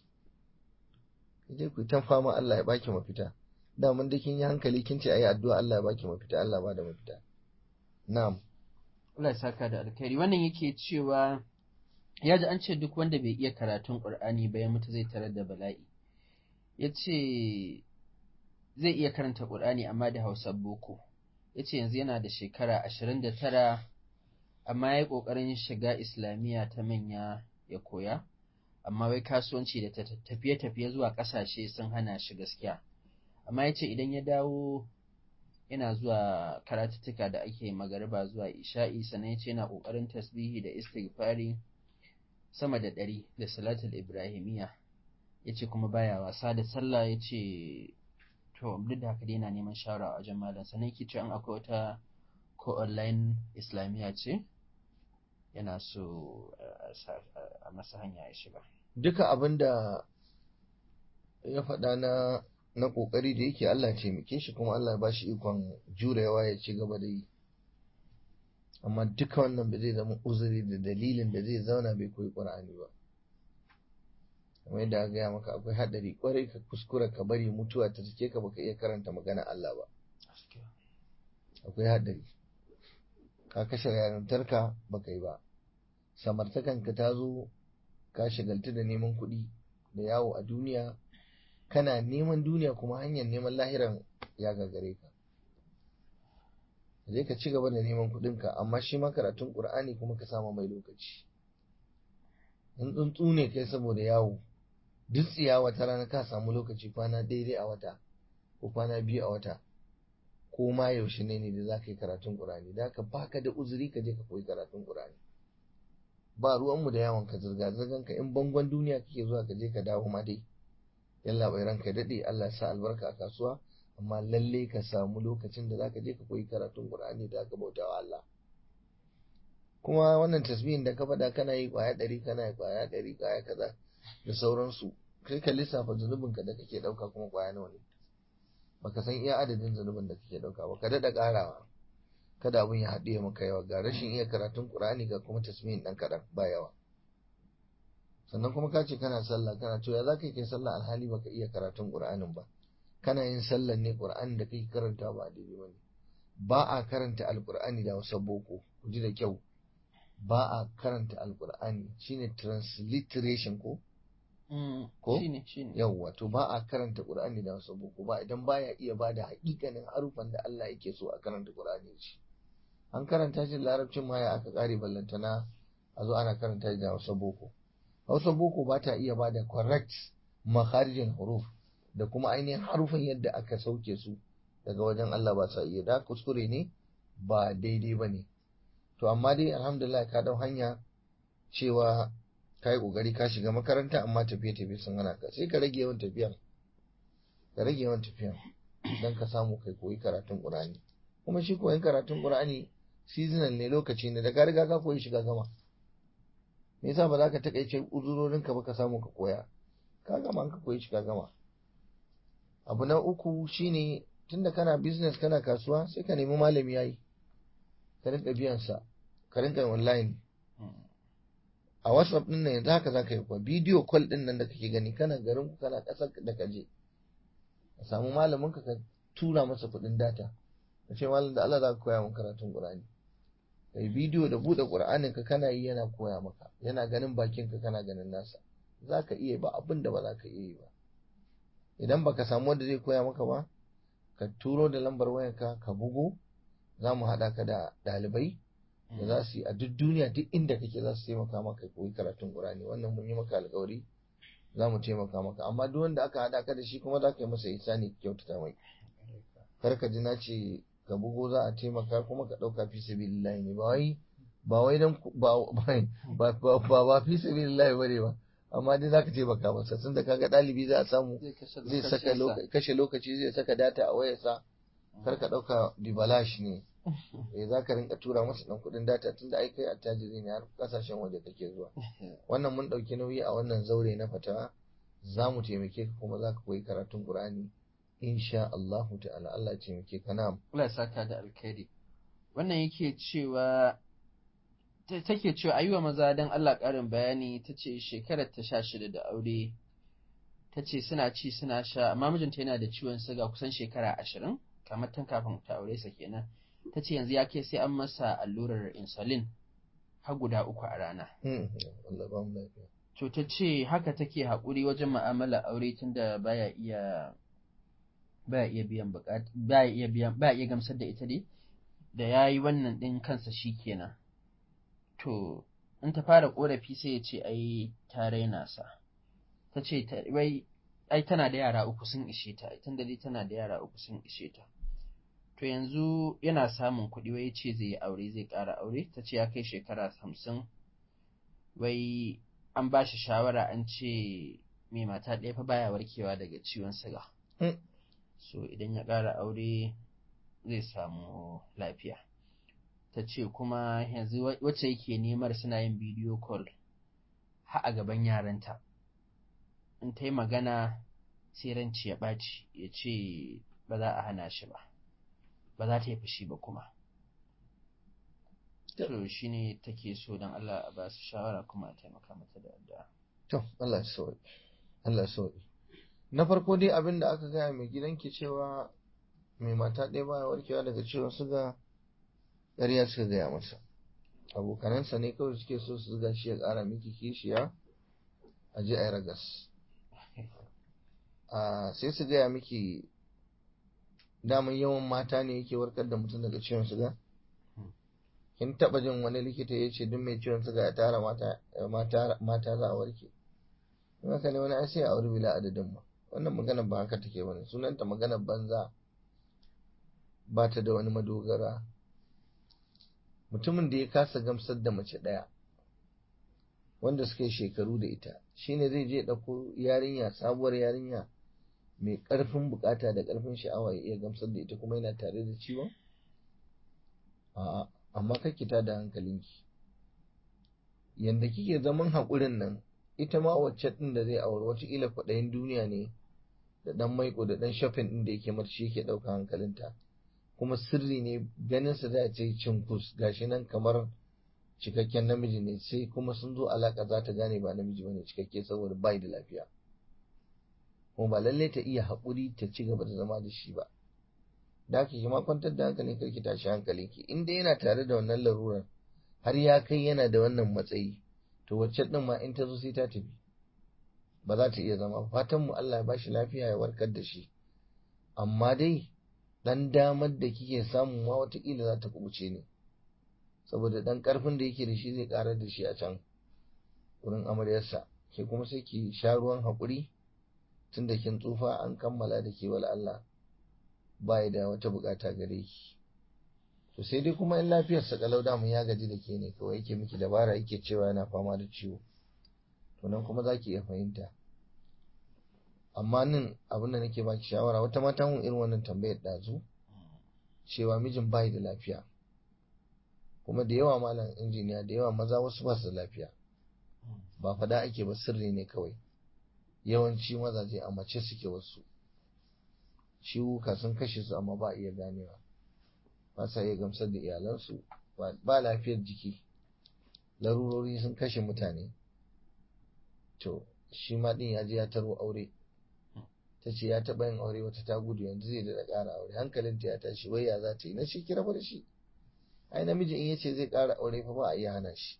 ki je ku yi ta fama Allah ya baki mafita da mun da kin yi hankali kin ce ayi addu'a Allah ya baki mafita Allah ba da mafita na'am Allah ya saka da alkhairi wannan yake cewa ya ji an ce duk wanda bai iya karatun Qur'ani ba ya mutu zai tarar da bala'i ya ce zai iya karanta Qur'ani amma da Hausa boko ya ce yanzu yana da shekara ashirin da tara amma ya yi ƙoƙarin shiga islamiyya ta manya ya koya amma wai kasuwanci da tafiye-tafiye zuwa ƙasashe sun hana shi gaskiya amma ya ce idan ya dawo yana zuwa karatuttuka da ake magariba zuwa isha'i sannan ya ce yana ƙoƙarin tasbihi da istighfari sama da ɗari da salatul ibrahimiyya ya ce kuma baya wasa da sallah ya ce to duk da haka dai yana neman shawara a wajen malam sannan yake ce an akwai wata ko online islamiyya ce yana so a masa hanya ya shiga duka abin da ya faɗa na na ƙoƙari da yake Allah taimake shi kuma Allah ba shi ikon jurewa ya ci gaba da yi amma duka wannan ba zai zama uzuri da dalilin da zai zauna bai koyi ƙur'ani ba kamar yadda aka gaya maka akwai haɗari ƙwarai ka kuskura ka bari mutuwa ta cike ka baka iya karanta magana Allah ba akwai haɗari ka kashe yarintarka baka yi ba samartakanka ta zo ka shagaltu da neman kuɗi da yawo a duniya kana neman duniya kuma hanyar neman lahiran ya gagare ka zai ka ci gaba da neman kuɗinka amma shi ma karatun ƙur'ani kuma ka sama mai lokaci in tsuntsu ne kai saboda yawo duk tsiya wata rana ka samu lokaci kwana daidai a wata ko kwana biyu a wata ko ma yaushe ne ne da za ka yi karatun ƙur'ani da ka baka da uzuri ka je ka koyi karatun ƙur'ani ba ruwanmu da yawon ka zirga zirgan ka in bangon duniya kake zuwa ka je ka dawo ma dai yalla bai ranka daɗe Allah ya sa albarka a kasuwa amma lalle ka samu lokacin da zaka je ka koyi karatun Qur'ani da zaka bauta wa Allah kuma wannan tasbihin da ka faɗa kana yi kwaya ɗari kana yi kwaya ɗari kwaya kaza da sauransu kai ka lissafa zunubin ka da kake dauka kuma kwaya nawa ne baka san iya adadin zunubin da kake dauka ba ka dada karawa kada abin ya haɗe maka yawa ga rashin iya karatun Qur'ani ga kuma tasmihin dan kadan ba yawa sannan kuma ka ce kana sallah kana cewa ya zaka kai sallah alhali baka iya karatun Qur'anin ba kana yin sallan ne Qur'ani da kake karanta ba daidai bane ba a karanta alqur'ani da wasu boko ku ji da kyau ba a karanta alqur'ani shine transliteration ko ko shine shine yawwa to ba a karanta qur'ani da wasu boko ba idan baya iya bada hakikanin harufan da Allah yake so a karanta qur'ani shi an karanta shi larabcin ma ya aka kare ballantana a zo ana karanta shi da wasu boko Hausa boko ba ta iya bada correct makharijin huruf da kuma ainihin harufan yadda aka sauke su daga wajen Allah ba sa iya da kuskure ne ba daidai ba ne to amma dai alhamdulillah ka dau hanya cewa ka yi ƙoƙari ka shiga makaranta amma tafiye-tafiye sun hana ka sai ka rage yawan tafiyan ka rage yawan tafiyan don ka samu kai koyi karatun ƙur'ani kuma shi koyin karatun ƙur'ani seasonal ne lokaci ne da ka riga ka koyi shiga gama me yasa ba za ka takaice uzurorinka ba ka samu ka koya ka gama an ka koyi shiga gama abu na uku shine tunda kana business kana kasuwa sai ka nemi malami yayi ka rinka biyan sa ka rinka online a whatsapp din nan yanzu haka za ka yi kuwa bidiyo call din nan da kake gani kana garin ku kana ƙasar da ka je ka samu malamin ka ka tura masa kuɗin data ka ce malam da Allah za ka koya min karatun Qur'ani kai bidiyo da buɗe Qur'anin ka kana yi yana koya maka yana ganin bakin ka kana ganin nasa za ka iya ba abin da ba za ka iya yi ba idan baka samu wanda zai koya maka ba ka turo da lambar wayarka ka bugo za mu haɗa ka da ɗalibai da za su yi a duk duniya duk inda kake za su taimaka maka koyi karatun Qur'ani wannan mun yi maka alƙawari za mu taimaka maka amma duk wanda aka haɗa ka da shi kuma za ka yi masa ihsani kyautata mai kar ka ji na ce ka bugo za a taimaka kuma ka ɗauka fi sabilillahi ne ba wai ba wai dan ba ba ba ba fi sabilillahi bane ba amma dai zaka taimaka masa tunda kaga ɗalibi za a samu zai saka kashe lokaci zai saka data a wayarsa kar ka ɗauka dibalash ne eh za ka rinka tura masa ɗan kuɗin data tunda ai kai attajiri ne har kasashen waje kake zuwa wannan mun ɗauki nauyi a wannan zaure na fatawa za mu taimake ka kuma za ka koyi karatun Qur'ani insha Allah ta'ala Allah ya taimake ka na Allah ya saka da alkhairi wannan yake cewa take cewa ayyuwa maza dan Allah ƙarin bayani ta ce shekarar ta sha shida da aure ta ce suna ci suna sha amma mijinta yana da ciwon siga kusan shekara ashirin kamar tun kafin ta aure sa kenan ta ce yanzu ya kai sai an masa allurar insulin har guda uku a rana. To ta ce haka take haƙuri wajen ma'amala aure tunda baya iya baya iya biyan buƙat baya iya biyan baya iya gamsar da ita dai da yayi wannan din kansa shikenan. To in ta fara korafi sai ya ce ai ta raina sa. Ta ce wai ai tana da yara uku sun ishe ta tunda dai tana da yara uku sun ishe ta. to yanzu yana samun kuɗi wai ce zai yi aure zai ƙara aure ta ce ya kai shekara hamsin wai an ba shi shawara an ce mai mata ɗaya fa baya warkewa daga ciwon siga so idan ya ƙara aure zai samu lafiya ta ce kuma yanzu wacce yake nemar suna yin bidiyo call ha a gaban yaranta in ta yi magana sai ranci ya ɓaci ya ce ba za a hana shi ba ba za ta yi fushi ba kuma. To shi ne take so don Allah a ba su shawara kuma a taimaka mata da addu'a. To, Allah ya sauki. Allah ya sauki. Na farko dai abin da aka gaya mai gidanki cewa mai mata ɗaya baya warkewa daga ciwon suga ƙarya suka gaya masa. Abokanansa ne kawai suke so su zuga shi ya ƙara miki kishiya a ji a yi ragas. Sai su gaya miki daman yawan mata ne yake warkar da mutum daga ciwon suga kin taba jin wani likita ya ce duk mai ciwon suga ya tara mata mata za a warke in haka ne wani sai a aure bila adadin ma wannan magana ba haka take bane sunanta magana banza ba ta da wani madogara mutumin da ya kasa gamsar da mace ɗaya wanda suka yi shekaru da ita shine zai je ɗauko yarinya sabuwar yarinya mai ƙarfin bukata da ƙarfin sha'awa ya iya gamsar da ita kuma yana tare da ciwon? A'a, amma kake ta da hankalinki. Yanda kike zaman haƙurin nan, ita ma wacce ɗin da zai aure wataƙila kwaɗayin duniya ne da ɗan maiko da ɗan shopping ɗin da yake mata shi yake ɗauka hankalinta kuma sirri ne ganin sa da ce cinkus gashi nan kamar cikakken namiji ne sai kuma sun zo alaka za ta gane ba namiji bane cikakke saboda bai da lafiya kuma ba lallai ta iya haƙuri ta ci gaba da zama da shi ba da haka ki ma kwantar da hankalin karki tashi hankalinki in dai yana tare da wannan larurar har ya kai yana da wannan matsayi to wacce din ma in ta zo sai ta tafi ba za ta iya zama fatan mu Allah ya bashi lafiya ya warkar da shi amma dai dan damar da kike samu ma watakila za ta kubuce ne saboda dan karfin da yake da shi zai karar da shi a can wurin amaryarsa ke kuma sai ki sha ruwan haƙuri tun da kin tsufa an kammala da ke wal Allah ba da wata bukata gare ki to sai dai kuma in lafiyarsa kalau damun ya gaji da ke ne kawai yake miki dabara yake cewa yana fama da ciwo to nan kuma za ki iya fahimta amma nan abin da nake baki shawara wata mata mun irin wannan tambayar ɗazu cewa mijin bai da lafiya kuma da yawa malam injiniya da yawa maza wasu ba su da lafiya ba fada ake ba sirri ne kawai yawanci mazaje a mace suke wasu ciwuka sun kashe su amma ba iya ganewa ba sa iya gamsar da iyalansu ba lafiyar jiki larurori sun kashe mutane to shi ma din ya je ya taro aure ta ce ya taɓa yin aure wata ta gudu yanzu zai da ƙara aure hankalinta ya tashi wai ya za ta yi na shi kira da shi ai namiji in yace zai ƙara aure fa ba a iya hana shi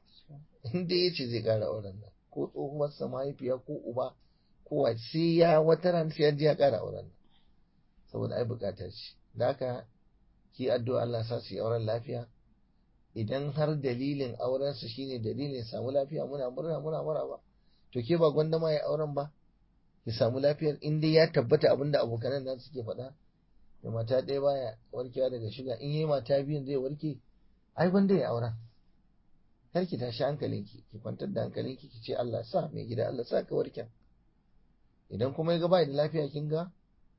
in dai yace zai ƙara auren nan ko tsohuwar sa mahaifiya ko uba ko wace sai ya wata ran sai ya je ya ƙara auren nan saboda ai buƙatar shi da haka ki addu'a Allah sa su yi auren lafiya idan har dalilin auren su shine dalilin samu lafiya muna murna muna maraba to ke ba gwanda ma ya auren ba ya samu lafiyar in dai ya tabbata abinda abokanan nan suke faɗa da mata ɗaya baya warkewa daga shiga in yi mata biyun zai warke ai gwanda ya aura kar ki tashi hankalinki ki kwantar da hankalinki ki ce Allah sa mai gida Allah sa ka warken idan kuma ya ga bai da lafiya kin ga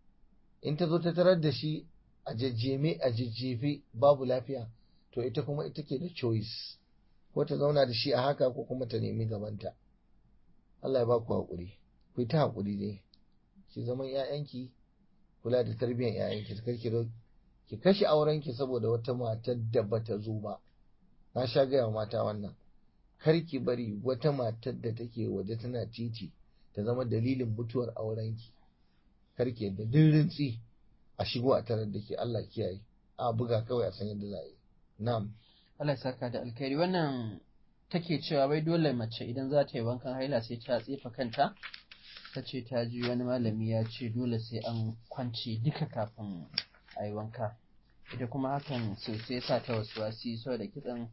in ta zo ta tarar da shi a jajjeme a jajjefe babu lafiya to ita kuma ita ke da choice ko ta zauna da shi a haka ko kuma ta nemi gabanta Allah ya ba ku haƙuri ku ta haƙuri dai ki zaman ƴaƴanki kula da tarbiyyar ƴaƴanki kar ki ki kashe aurenki saboda wata matar da bata zo ba na sha gaya wa mata wannan kar ki bari wata matar da take waje tana titi ta zama dalilin mutuwar aurenki kar ki yadda dirrintsi a shigo a tarar da ke Allah kiyaye a buga kawai a san yadda za a yi na'am Allah ya saka da alkhairi wannan take cewa wai dole mace idan za ta yi wankan haila sai ta tsefa kanta ta ce ta ji wani malami ya ce dole sai an kwance duka kafin a yi wanka ita kuma hakan sosai sa ta wasu wasi so da kitsan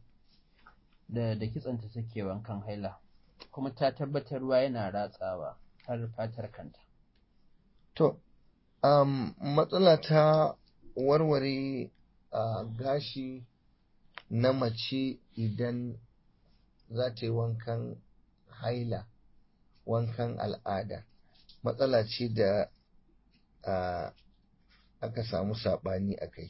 da da kitsanta take wankan haila kuma ta tabbatar ruwa yana ratsawa har fatar kanta to um, matsala ta warware uh, gashi na mace idan za ta yi wankan haila wankan al'ada matsala ce da uh, aka samu saɓani a kai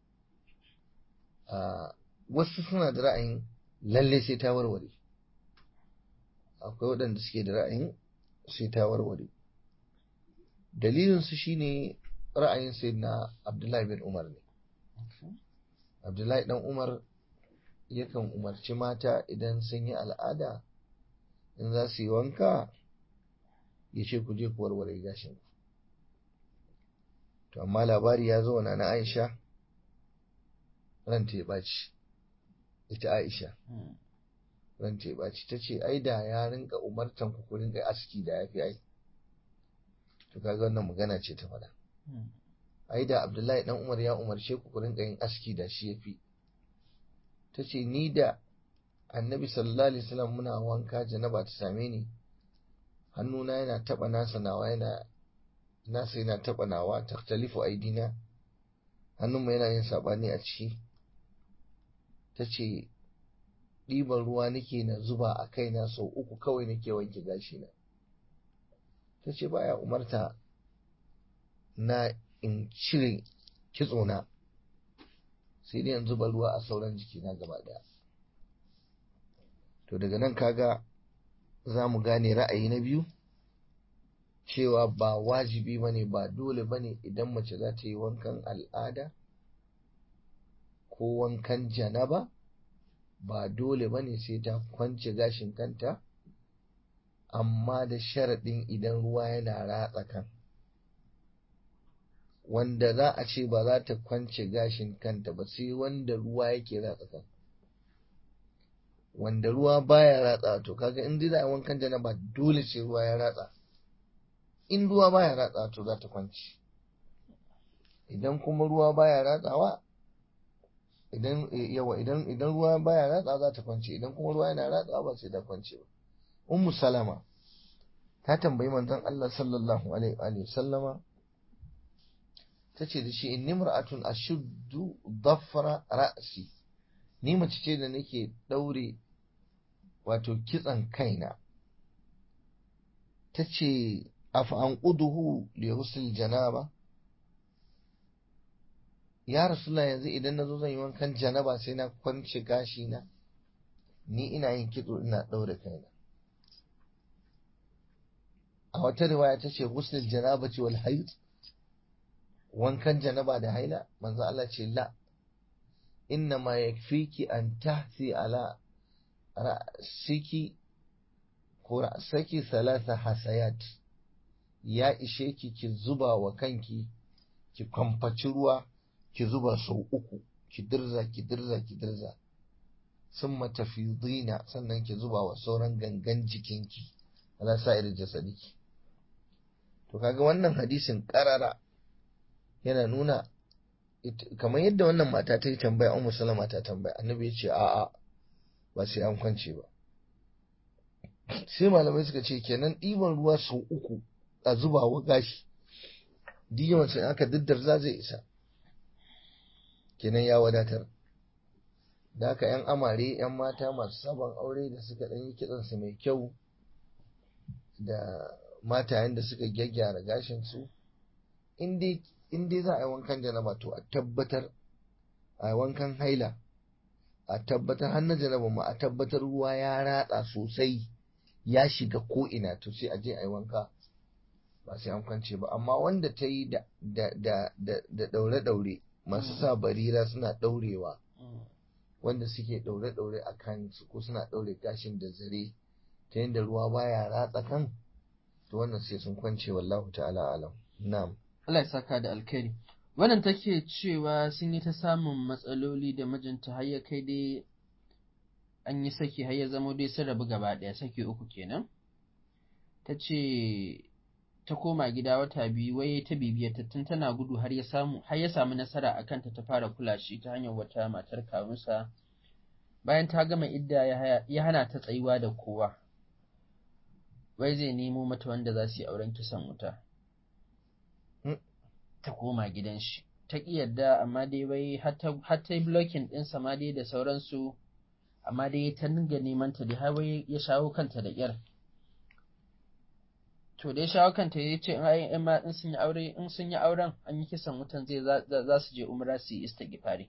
uh, wasu suna da ra'ayin lalle sai ta warware akwai waɗanda suke da ra'ayin sai ta warware dalilinsu shine ra'ayin sai na abdullahi bin umar ne abdullahi dan umar yakan umarci mata idan sun yi al'ada in za su yi wanka ya ce ku je ku warware gashin to amma labari ya zo na aisha ranta ya ɓaci ita aisha ranta ya ɓaci ta ce ai da ya rinka umartan ku ku rinka aski da ya fi ai to kaga wannan magana ce ta faɗa ai da abdullahi dan umar ya umarce ku ku rinka yin aski da shi ya fi ta ce ni da annabi sallallahu alaihi wasallam muna wanka janaba ta same ni hannuna yana taba nasa nawa yana nasa yana taba nawa taktalifu aidina hannunmu yana yin sabani a ciki ta ce ɗiban ruwa nake na zuba a kaina sau uku kawai nake wanke gashina ta ce baya umarta na in cire kitsona sai dai in zuba ruwa a sauran jikina gaba daya to daga nan kaga za mu gane ra'ayi na biyu cewa ba wajibi ba ne ba dole ba ne idan mace za ta yi wankan al'ada ko wankan janaba ba dole ba ne sai ta kwance gashin kanta amma da sharaɗin idan ruwa yana ratsa kan wanda za a ce ba za ta kwance gashin kanta ba sai wanda ruwa yake ratsa kan wanda ruwa baya ratsa to kaga in dai za a wankan janaba dole sai ruwa ya ratsa in ruwa baya ratsa to za ta kwance idan kuma ruwa baya ratsawa idan yawa idan idan ruwa baya ratsa za ta kwance idan kuma ruwa yana ratsawa ba sai ta kwance ba ummu salama ta tambayi manzon Allah sallallahu alaihi wa sallama tace da shi inni mar'atun ashuddu dhafra ra'si ni mace ce da nake daure wato kitsan kaina tace afa an quduhu li husl janaba ya rasulullah yanzu idan nazo zan yi wankan janaba sai na kwance gashi na ni ina yin kitso ina daure kaina a wata riwaya tace husl janabati wal hayd wankan janaba da haila manzo Allah ce la inna ma yakfiki an tahsi ala ra'siki ko ra'saki thalatha hasayat ya ishe ki ki zuba wa kanki ki kwamfaci ruwa ki zuba sau uku ki dirza ki dirza ki dirza sun matafidina sannan ki zuba wa sauran gangan jikinki ala sa'ir jasadiki to kaga wannan hadisin karara yana nuna kamar yadda wannan mata ta yi tambaya an musulama ta tambaya annabi ya ce a'a ba sai an kwance ba sai malamai suka ce kenan ɗiban ruwa sau uku a zuba wa gashi diyawan sai aka diddarza zai isa kenan ya wadatar da haka yan amare yan mata masu sabon aure da suka ɗan yi kitsansu mai kyau da matayen da suka gyaggyara gashinsu in dai za a yi wankan janaba to a tabbatar a yi wankan haila a tabbatar har na janaba ma a tabbatar ruwa ya ratsa sosai ya shiga ko ina to sai a je a yi wanka ba sai an kwance ba amma wanda ta yi da daure-daure masu sa barira suna daurewa wanda suke daure-daure a kan su ko suna daure gashin da zare ta yadda ruwa baya ratsa kan to wannan sai sun kwance wallahu ta'ala alam na'am Allah ya saka da alkhairi wannan take cewa sun yi ta samun matsaloli da mijinta har ya kai dai an yi saki har ya zama dai sun rabu gaba ɗaya saki uku kenan ta ce ta koma gida wata biyu wai ta bibiyar ta tun tana gudu har ya samu har ya samu nasara a kanta ta fara kula shi ta hanyar wata matar kawunsa bayan ta gama idda ya hana ta tsayuwa da kowa wai zai nemo mata wanda za su yi auren kisan wuta ta koma gidan shi ta ƙi yadda amma dai wai har ta yi blocking ɗinsa ma dai da sauransu amma dai ta dinga neman ta dai har wai ya shawo kanta da ƙyar to dai shawo kanta ya ce in ma in sun yi aure in sun yi auren an yi kisan wutan zai za su je umra su yi istighfari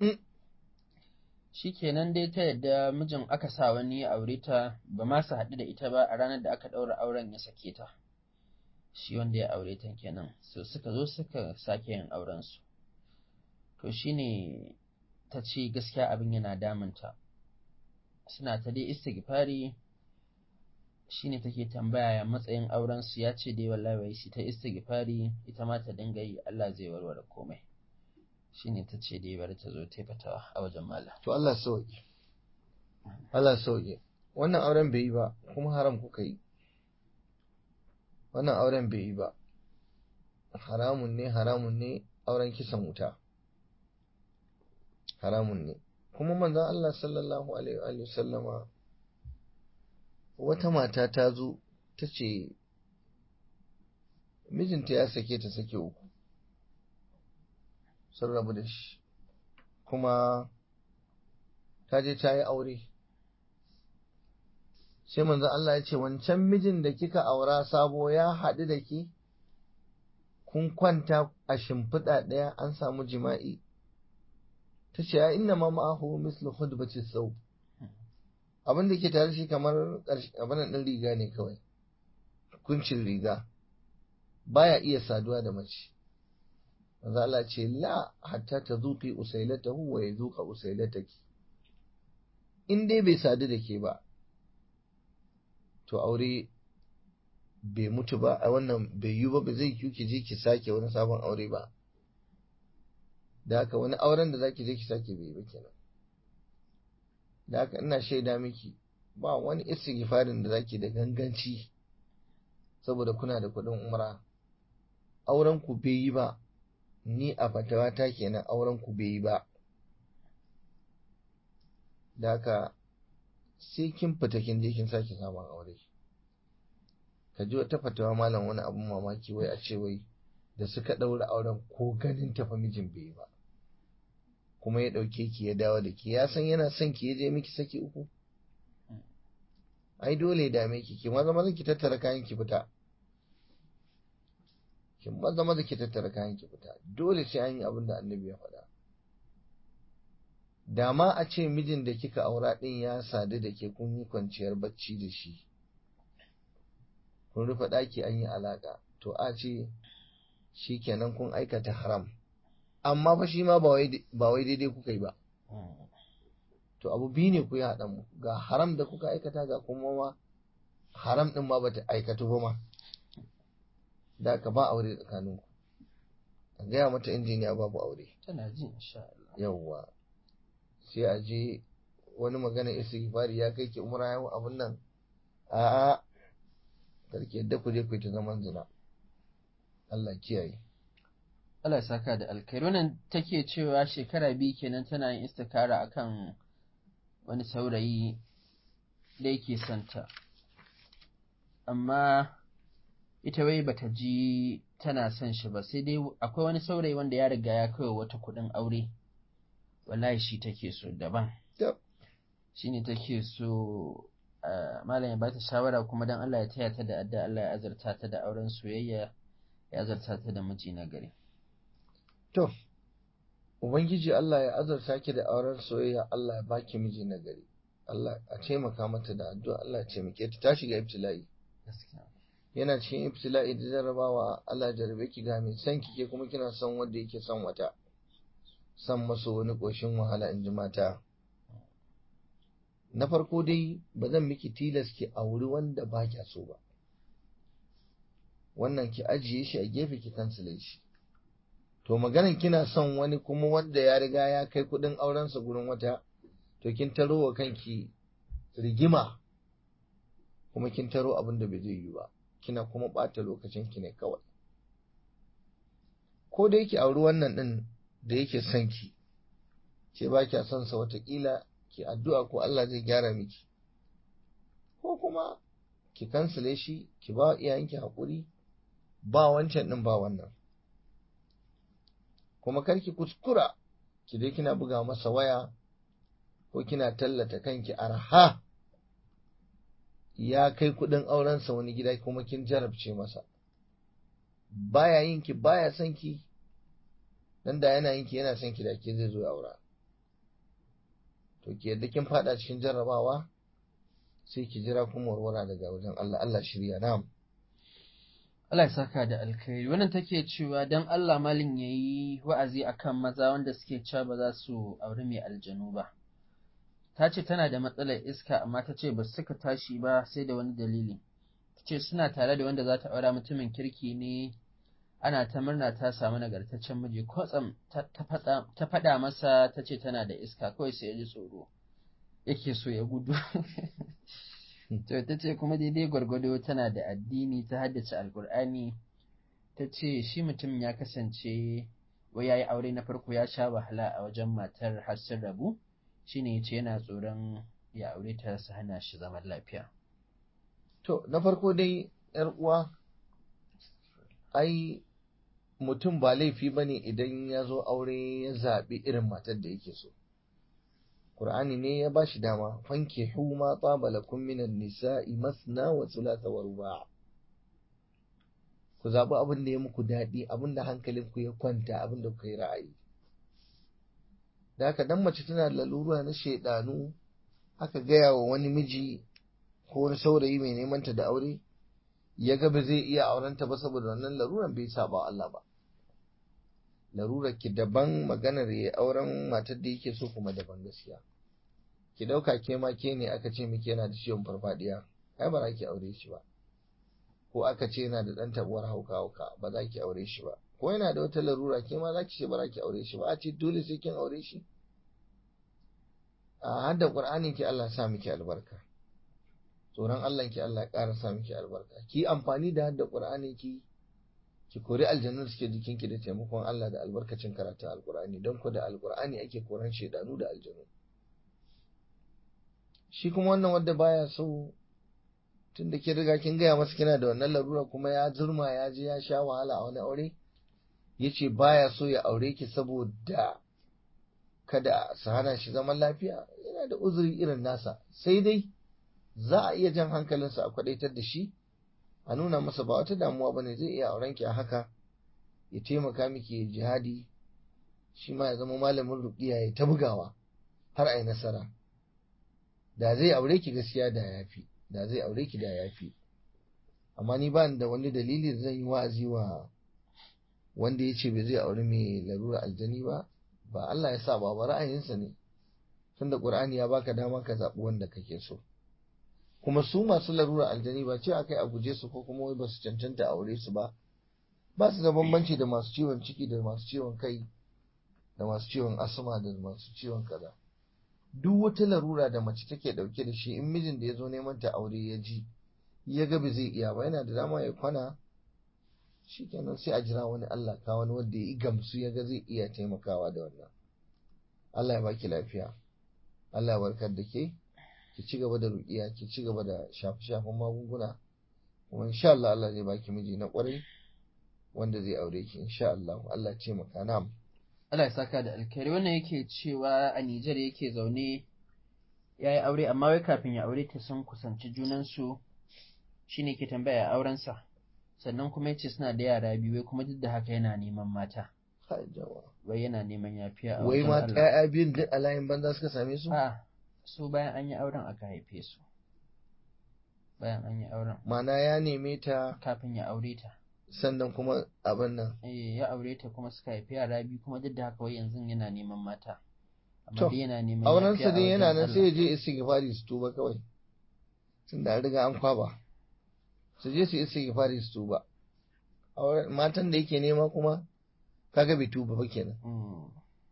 shikenan dai ta yadda mijin aka sa wani ya aure ta ba ma su haɗu da ita ba a ranar da aka ɗaura auren ya sake ta shi wanda ya aure ta kenan so suka zo suka sake yin auren su to shine ta ce gaskiya abin yana damunta suna ta dai istighfari shine take tambaya ya matsayin auren su ya ce dai wallahi wai shi ta istighfari ita ma ta dinga yi Allah zai warware komai shine ta ce dai bari ta zo ta fatawa a wajen mallam to Allah sauki Allah sauki wannan auren bai yi ba kuma haram kuka yi wannan auren bai yi ba haramun ne haramun ne auren kisan wuta haramun ne kuma manzon Allah sallallahu alaihi wa sallama wata mata ta zo ta ce mijinta ya sake ta sake uku sun rabu da shi kuma ta je ta yi aure sai manzon Allah ya ce wancan mijin da kika aura sabo ya haɗu da ki kun kwanta a shimfiɗa ɗaya an samu jima'i ta ce ya inna ma ma'ahu mislu khudbati sau abin da ke tare shi kamar abin ɗin riga ne kawai kuncin riga baya iya saduwa da mace manzo Allah ce la hatta tazuqi usailatahu wa yazuqa usailataki in dai bai sadu da ke ba to aure bai mutu ba a wannan bai yi ba ba zai yi ki je ki sake wani sabon aure ba da haka wani auren da zaki je ki sake bai ba kenan da haka ina shaida miki ba wani istighfarin da zaki da ganganci saboda kuna da kuɗin umra auren ku bai yi ba ni a fatawa ta kenan auren ku bai yi ba da haka sai kin fita kin je kin sake samun aure ka ji wata fatawa malam wani abun mamaki wai a ce wai da suka ɗaura auren ko ganin tafa mijin bai ba kuma ya ɗauke ki ya dawo da ki ya san yana son ki ya je miki saki uku ai dole ya dame ki ki maza maza ki tattara kayan ki fita ki maza maza ki tattara kayan ki fita dole sai an yi abin da annabi ya faɗa da ma a ce mijin da kika aura ɗin ya sadu da ke kun yi kwanciyar bacci da shi kun rufe ɗaki an yi alaƙa to a ce shi kenan kun aikata haram amma fa shi ma ba wai daidai kuka yi ba to abu biyu ne ku yi haɗa mu ga haram da kuka aikata ga kuma ma haram ɗin ma bata aikatu ba ma da ka ba aure tsakaninku a gaya mata injiniya babu aure tana ji insha Allah yawwa sai a je wani magana istighfari ya kai ki umra yau abun nan a'a karki yadda ku je ku ta zaman zina Allah kiyaye Allah ya saka da alkhairi wannan take cewa shekara biyu kenan tana yin istikara akan wani saurayi da yake santa amma ita wai bata ji tana son shi ba sai dai akwai wani saurayi wanda ya riga ya kai wata kuɗin aure wallahi shi take so daban shi ne take so malam ya bata shawara kuma don Allah ya taya ta da adda Allah ya azarta ta da auren soyayya ya azarta ta da miji na gari to ubangiji Allah ya azarta ki da auren soyayya Allah ya baki miji na gari Allah a taimaka mata da addu'a Allah ya taimake ta ta shiga ibtila'i yana cikin ibtila'i da jarrabawa Allah ya jarrabe ki ga mai san kike kuma kina son wanda yake son wata san maso wani ƙoshin wahala in ji mata. Na farko dai ba zan miki tilas ki auri wanda ba kya so ba. Wannan ki ajiye shi a gefe ki kansile shi. To maganan kina son wani kuma wanda ya riga ya kai kuɗin aurensa gurin wata, to kin taro wa kanki rigima kuma kin taro abin da bai zai yi ba. Kina kuma ɓata lokacin ki ne kawai. Ko da yake auri wannan ɗin da yake son ki ke ba kya son sa watakila ki addu'a ko Allah zai gyara miki ko kuma ki kansile shi ki ba iyayenki haƙuri ba wancan ɗin ba wannan kuma kar ki kuskura ki dai kina buga masa waya ko kina tallata kanki arha ya kai kuɗin aurensa wani gida kuma kin jarabce masa baya yin ki baya son ki dan da yana yin ki yana son ki da ke zai zo ya aura to ki yadda kin fada cikin jarrabawa sai ki jira kuma warwara daga wajen Allah Allah shirya na'am Allah ya saka da alkhairi wannan take cewa dan Allah malin yayi wa'azi akan maza wanda suke cewa ba za su auri mai aljanu ba ta ce tana da matsalar iska amma ta ce ba su suka tashi ba sai da wani dalili ta ce suna tare da wanda za ta aura mutumin kirki ne ana ta murna ta samu nagartaccen miji kwatsam ta faɗa masa ta ce tana da iska kawai sai ya ji tsoro yake so ya gudu to ta ce kuma daidai gwargwado tana da addini ta haddace alkur'ani ta ce shi mutum ya kasance wai ya yi aure na farko ya sha wahala a wajen matar har sun rabu shine ya ce yana tsoron ya aure ta su hana shi zaman lafiya to na farko dai yar uwa ai mutum ba laifi ba ne idan ya zo aure ya zaɓi irin matar da yake so. Ƙur'ani ne ya ba shi dama, fanke ma tsaba lakum minan nisa'i masna wa thulatha wa ruba. Ku zaɓi abin da ya muku daɗi, abin da hankalinku ya kwanta, abin da kuka yi ra'ayi. Da haka dan mace tana da lalura na shaidanu aka gaya wa wani miji ko wani saurayi mai neman ta da aure ya ga ba zai iya aurenta ba saboda wannan laruran bai saba Allah ba larurar ki daban maganar ya auren matar da yake so kuma daban gaskiya ki dauka ke ma ke ne aka ce miki yana da ciwon farfadiya ai ba za ki aure shi ba ko aka ce yana da dan tabuwar hauka hauka ba za ki aure shi ba ko yana da wata larura ke ma za ki ce ba za ki aure shi ba a ce dole sai kin aure shi a hadda qur'anin ki Allah sa miki albarka tsoron Allah ki Allah ƙara sa miki albarka ki amfani da hadda qur'anin ki ki kori aljannu da suke jikin ki da taimakon Allah da albarkacin karatun alqur'ani don ku da alqur'ani ake koran shedanu da aljanu shi kuma wannan wanda baya so tun da ke riga kin gaya masa kina da wannan larura kuma ya zurma ya je ya sha wahala a wani aure ya ce baya so ya aure ki saboda kada su hana shi zaman lafiya yana da uzuri irin nasa sai dai za a iya jan hankalinsa a kwadaitar da shi a nuna masa ba wata damuwa bane zai iya auren ki a haka ya taimaka miki jihadi shi ma ya zama malamin ruqiya ya ta bugawa har a yi nasara da zai aure ki gaskiya da yafi da zai aure ki da yafi amma ni ba da wani dalili da zan yi wa'azi wa wanda ya ce bai zai aure mai larura aljani ba ba Allah ya sa ba ba ra'ayinsa ne tunda Qur'ani ya baka dama ka zaɓi wanda kake so kuma su masu larura aljani ba ce akai a guje su ko kuma wai ba su cancanta aure su ba ba su da bambanci da masu ciwon ciki da masu ciwon kai da masu ciwon asma da masu ciwon kaza duk wata larura da mace take dauke da shi in mijin da ya zo neman ta aure ya ji ya ga ba zai iya ba yana da dama ya kwana shikenan sai a jira wani Allah ka wani wanda ya gamsu ya ga zai iya taimakawa da wannan Allah ya baki lafiya Allah ya warkar da ke ki ci gaba da ruƙiya ki ci gaba da shafe-shafen magunguna kuma insha Allah Allah zai baki miji na ƙwarai wanda zai aure ki insha Allah Allah ya taimaka na'am Allah ya saka da alkhairi wannan yake cewa a Nijar yake zaune ya yi aure amma wai kafin ya aure ta sun kusanci junansu shine ke tambaya aurensa sannan kuma yace suna da yara biyu wai kuma duk da haka yana neman mata wai yana neman yafiya a wai wajen ma Allah ƴaƴa biyun duk a layin banza suka same su a su bayan an yi auren aka haife su bayan an yi auren mana ya neme ta kafin ya aure ta sannan kuma abin nan eh ya aure ta kuma suka haifi yara biyu kuma duk da haka wai yanzu yana neman mata amma To, dai yana neman auren yafiya sa a dai yana wajen nan sai Allah. ya je istighfari su tuba kawai tunda an riga an kwaba su je su istighfari su tuba auren matan da yake nema kuma kaga bai tuba ba kenan Mm.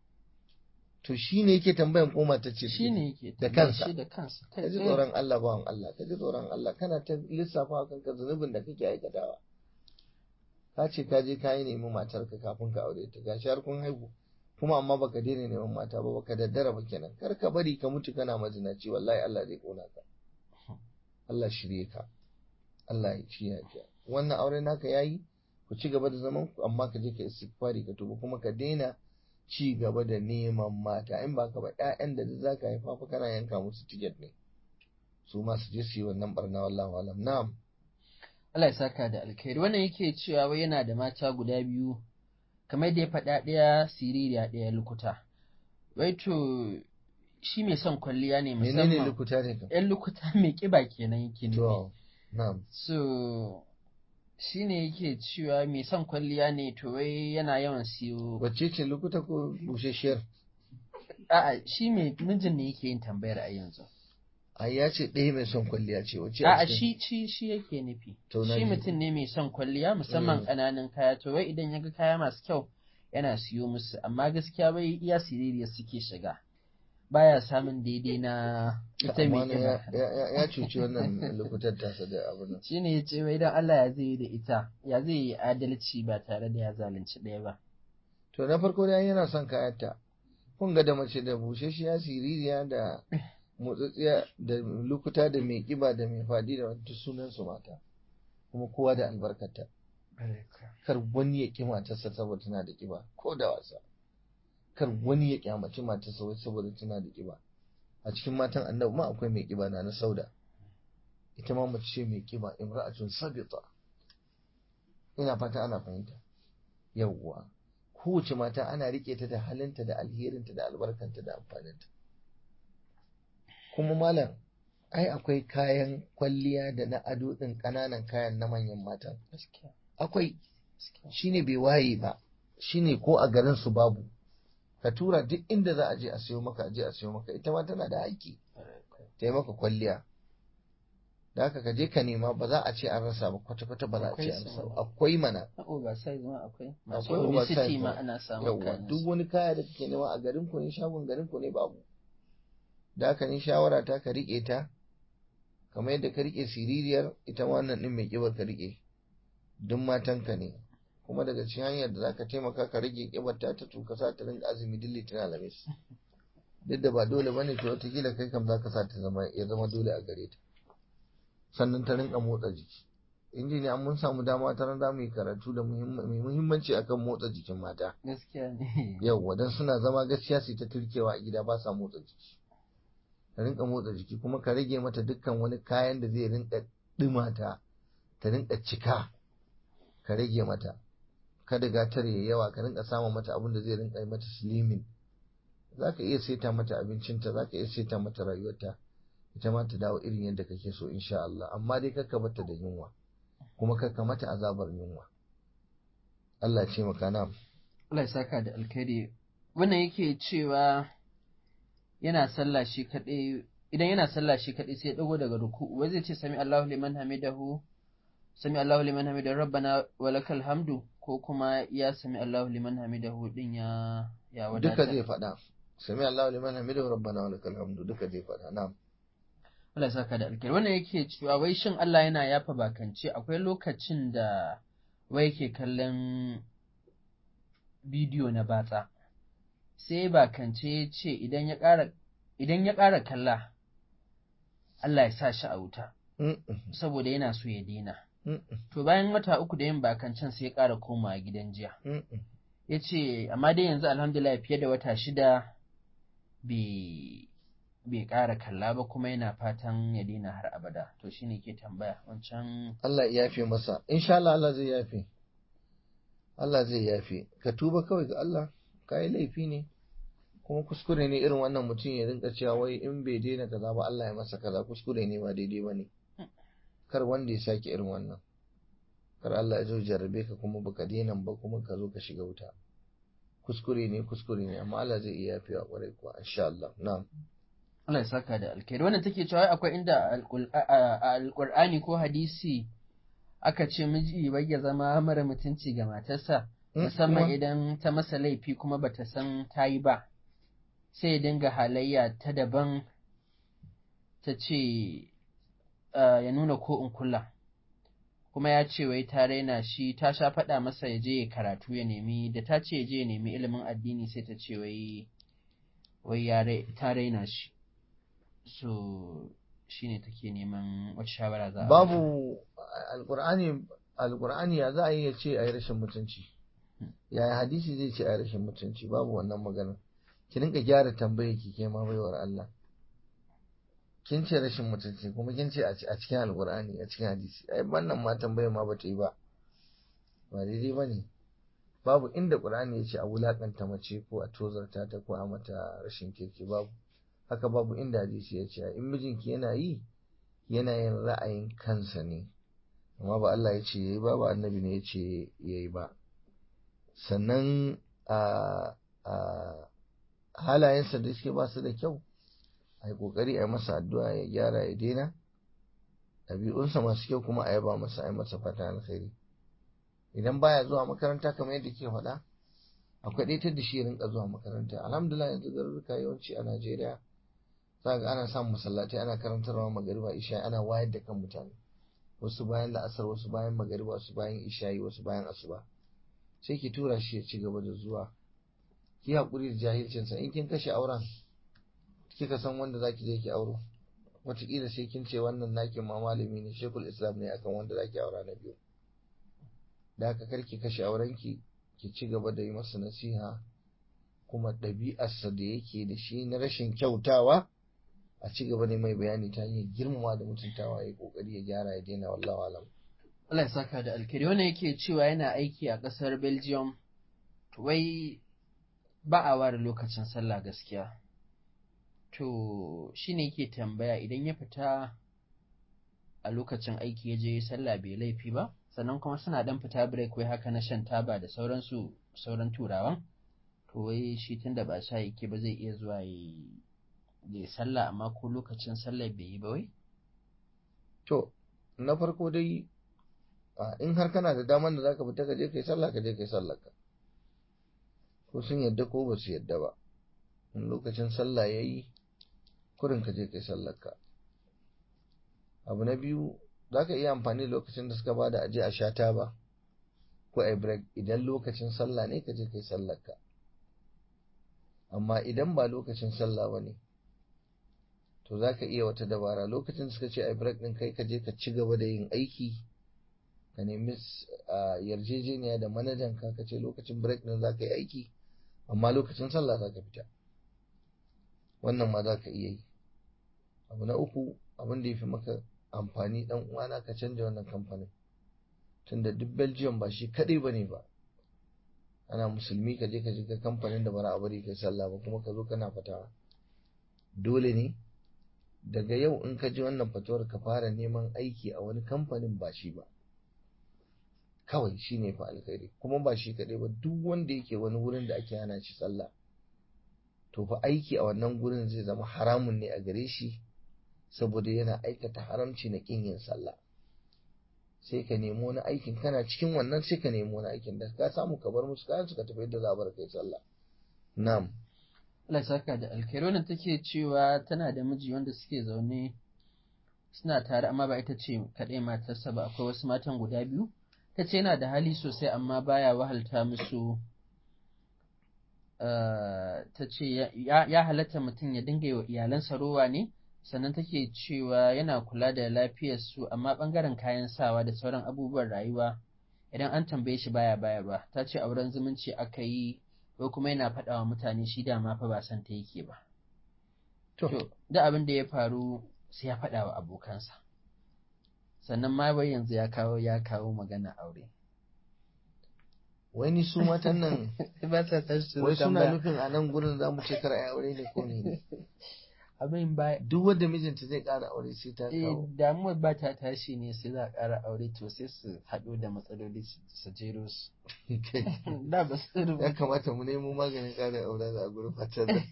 to shine yake tambayan ko mata ce shi ne yake da tambayar kansa. shi da kansa kai ka ji tsaye. tsoron Allah bawan Allah ka ji tsoron Allah kana ta lissafa wa kanka zunubin da kake aikatawa ka ce ka je ka yi nemi matarka kafin ka aure ta gashi har kun haihu kuma amma baka daina neman mata ba baka daddara ba kenan kar ka bari ka mutu kana mazinaci wallahi Allah zai kona ka Allah shirye ka Allah ya ci ka wannan aure naka yayi ku ci gaba da zaman ku amma ka je ka istighfari ka tuba kuma ka daina ci gaba da neman mata in ba ka ba ƴaƴan da za ka haifa fa kana yanka musu tiket ne su ma su je su yi wannan barna wallahu alam na'am Allah ya saka da alkhairi wannan yake cewa wai yana da mata guda biyu kamar da ya faɗa ɗaya siririya ɗaya lukuta wai to shi mai son kwalliya ne menene musamman lukuta ne kam ‘yan lukuta mai ƙiba kenan yake nufi to na'am so shi ne yake cewa mai son kwalliya ne to wai yana yawan siyo wacce ce lukuta ko bushashiyar a'a shi mai mijin ne yake yin tambayar a yanzu ai ya ce ɗaya mai son kwalliya ce wacce A'a cikin- shi shi shi yake nufi. To, na Shi ji. mutum ne mai son kwalliya musamman Mm. ƙananan kaya to wai idan ya ga kaya masu kyau yana siyo musu amma gaskiya bai iya siririyar suke shiga. Baya samun daidai na ita mai Amma ya, kiba. ya, ya, ya cuci wannan lukutar tasa da abu nan Shi ne ya ce wai dan Allah ya zai yi da ita ya zai yi adalci ba tare da ya zalunci ɗaya ba. to na farko dai yana son kayanta kun ga da mace da bushashiya siririya da motsatsiya da lukuta da mai kiba da mai fadi da wata sunan su mata kuma kowa da albarkata kar wani ya ƙi matarsa saboda tana da ƙiba ko da wasa kar wani ya ƙyamaci matarsa wai saboda tana da ƙiba a cikin matan annabi ma akwai mai ƙiba na na sauda ita ma mace ce mai ƙiba imra'atun sabita ina fata ana fahimta yawwa kowace mata ana riƙe ta da halinta da alherinta da albarkanta da amfaninta kuma malam ai akwai kayan kwalliya da na ado ɗin ƙananan kayan na manyan matan gaskiya akwai gaskiya shine bai waye ba shine ko a garin su babu ka tura duk inda za a je a sayo maka a je a sayo maka ita ma tana da haƙƙi ta yi maka kwalliya da haka ka je ka nema ba za a ce an rasa ba kwata-kwata ba za a ce an rasa ba akwai mana na oversize ma akwai masu akwai obesity oversize ma ma. ana samun yawwa kayan duk su. wani kaya da kake nema a garin ku ne shagon garin ku ne babu da haka ni shawara ta ka rike ta kamar yadda ka rike siririyar ita ma wannan din mai kibar ka rike duk matanka ne kuma daga cikin hanyar da zaka taimaka ka rage kibar ta ta to ka sa ta rinka azumi duk litinin alamis duk da ba dole bane to wataƙila kai kam zaka sa ta zama ya zama dole a gare ta sannan ta rinka motsa jiki injiniya mun samu dama ta ran za mu yi karatu da muhimma- mai muhimmanci akan motsa jikin mata gaskiya ne yauwa don suna zama gaskiya su ta turkewa a gida ba sa motsa jiki ka rinka motsa jiki kuma ka rage mata dukkan wani kayan da zai rinka ɗumata ta rinka cika ka rage mata kada gatar ya yawa ka rinka samun mata abin da zai rinka yi mata slimming za ka iya saita mata abincinta za ka iya saita mata rayuwarta ita ma ta dawo irin yadda kake so insha Allah amma dai kakka bata da yunwa kuma kakka mata azabar yunwa Allah ce maka na Allah ya saka da alkhairi wannan yake cewa yana sallah shi kaɗai idan yana sallah shi kaɗai sai ya dago daga ruku'u wai zai ce sami Allahu liman hamidahu sami Allahu liman hamidahu rabbana walakal hamdu ko kuma ya sami Allahu liman hamidahu din ya ya duka wadata zai faɗa sami Allahu liman hamidahu rabbana wa lakal hamdu duka zai faɗa na'am Allah ya saka da alkhairi wannan yake cewa wai shin Allah yana yafa bakance akwai lokacin da wai yake kallon bidiyo na batsa sai bakance ya ce idan ya ƙara idan ya ƙara kalla Allah ya sa shi a wuta Mm-mm, saboda yana so ya daina mm-mm, to bayan wata uku da yin bakancen sai ya ƙara komawa gidan jiya mm-mm. ya ce amma dai yanzu alhamdulillah fiye da wata shida bai bai ƙara kalla ba kuma yana fatan ya daina har abada to shine ke tambaya wancan Allah ya yafe masa insha Allah Allah zai yafe Allah zai yafe ka tuba kawai ga Allah ka yi laifi ne kuma kuskure ne irin wannan mutum ya rinka cewa wai in bai daina kaza ba Allah ya masa kaza kuskure ne ba daidai ba ne kar wanda ya sake irin wannan kar Allah ya zo jarabe ka kuma baka daina ba kuma ka zo ka shiga wuta kuskure ne kuskure ne amma Allah zai iya yafewa kwarai kuwa insha Allah na'am Allah ya saka da alkhairi wannan take cewa akwai inda alqul- a- a- a alqur'ani ko hadisi aka ce miji bai ya zama mara mutunci ga matarsa Mm, musamman kuma- idan ta masa laifi kuma bata san ta yi ba sai ya dinga halayya ta daban ta ce ah, ya nuna ko in kula kuma ya ce wai ta raina shi ta sha faɗa masa ya je ya karatu ya nemi da ta ce ya je ya nemi ilimin addini sai ta ce wai wai ya rai- ta raina shi so shine take neman wata shawara za a bata. babu alkur'ani alkur'ani ya za a yi ya ce a yi rashin mutunci yaya hadisi zai ce a yi rashin mutunci babu wannan maganar ki rinka gyara tambaye ki ke ma baiwar Allah kin ce rashin mutunci kuma kin ce a ci- a cikin alkur'ani a cikin hadisi ai wannan ma tambayar ma bata yi ba ba daidai ba ne babu inda qur'ani ya ce a wulakanta mace ko a tozarta ta ko a mata rashin kirki babu haka babu inda hadisi ya ce in mijinki yana yi yana yin ra'ayin kansa ne amma ba Allah ya ce yayi ba ba annabi ne ya ce yayi ba sannan a a halayensa da suke ba su da kyau a yi kokari a yi masa addu'a ya gyara ya daina ɗabi'unsa masu kyau kuma a yaba masa a yi masa fata alkhairi idan baya zuwa makaranta kamar yadda ke faɗa akwai ɗaitar da shi ya rinka zuwa makaranta alhamdulillah yanzu garuruka yawanci a Najeriya za ga ana samun masallatai ana karantarwa magariba isha ana wayar da kan mutane wasu bayan la'asar wasu bayan magariba wasu bayan isha'i wasu bayan asuba sai ki tura shi ya ci gaba da zuwa ki haƙuri da jahilcinsa in kin kashe auren kika san wanda zaki je ki auro wataƙila sai kin ce wannan naki ma malami ne shekul islam ne akan wanda zaki aura na biyu da haka kar ki kashe aurenki ki ci gaba da yi masa nasiha kuma ɗabi'arsa da yake da shi na rashin kyautawa a ci gaba da mai bayani ta hanyar girmama da mutuntawa ya kokari ya gyara ya daina wallahu alam Allah ya saka da alkhairi wannan yake cewa yana aiki a ƙasar Belgium to wai ba a ware lokacin sallah gaskiya to shi ne yake tambaya idan ya fita a lokacin aiki ya je sallah bai laifi ba sannan kuma suna dan fita break wai haka na shan taba da sauransu sauran turawan to wai shi tunda ba sha yake ba zai iya zuwa ya sallah amma ko lokacin sallah bai yi ba wai to na farko dai in har kana da daman da zaka fita ka je kai sallah ka je kai sallah ka ko sun yadda ko ba su yadda ba in lokacin sallah yayi kurin ka je kai sallar ka abu na biyu zaka iya amfani da lokacin da suka bada aje a sha ba ko a break idan lokacin sallah ne ka je kai sallar ka amma idan ba lokacin sallah ba ne to za ka iya wata dabara lokacin suka ce a break ɗin kai ka je ka ci gaba da yin aiki ka nemi yarjejeniya da manajan ka ka ce lokacin break ɗin za ka yi aiki amma lokacin sallah za ka fita wannan ma za ka iya yi abu na uku abin da ya fi maka amfani dan uwana ka canja wannan kamfanin tunda duk belgium ba shi kaɗai ba ne ba ana musulmi ka je ka shiga kamfanin da bara a bari kai sallah ba kuma ka zo kana fatawa dole ne daga yau in ka ji wannan fatawar ka fara neman aiki a wani kamfanin ba shi ba kawai shi ne fa alkhairi kuma ba shi kaɗai ba duk wanda yake wani wurin da ake hana shi sallah to fa aiki a wannan gurin zai zama haramun ne a gare shi saboda yana aikata haramci na kin yin sallah sai ka nemo wani aikin kana cikin wannan sai ka nemo wani aikin da ka samu ka bar musu kayan suka tafi yadda za a bar kai sallah na'am Allah saka da alkhairi wannan take cewa tana da miji wanda suke zaune suna tare amma ba ita ce kaɗai matarsa ba akwai wasu matan guda biyu ta ce yana da hali sosai amma baya wahalta musu ta ce ya halatta mutum ya dinga yi wa iyalansa rowa ne sannan take cewa yana kula da lafiyarsu amma ɓangaren kayan sawa da sauran abubuwan rayuwa idan an tambaye shi baya bayarwa ta ce auren zumunci aka yi ko kuma yana faɗa wa mutane shi dama fa ba san ta yake ba to da abin da ya faru sai ya faɗa wa abokansa sannan ma bai yanzu ya kawo ya kawo magana aure wani su matan nan ba sa tashi wai suna nufin a nan gurin za mu ce kar a aure ne ko ne abin ba duk wanda mijinta zai ƙara aure sai ta eh kawo damuwar ba ta tashi ne sai za a ƙara aure to sai su haɗu da matsaloli su jero su da ba su ya rubuta kamata mu nemo maganin ƙara aure a gurin fatan nan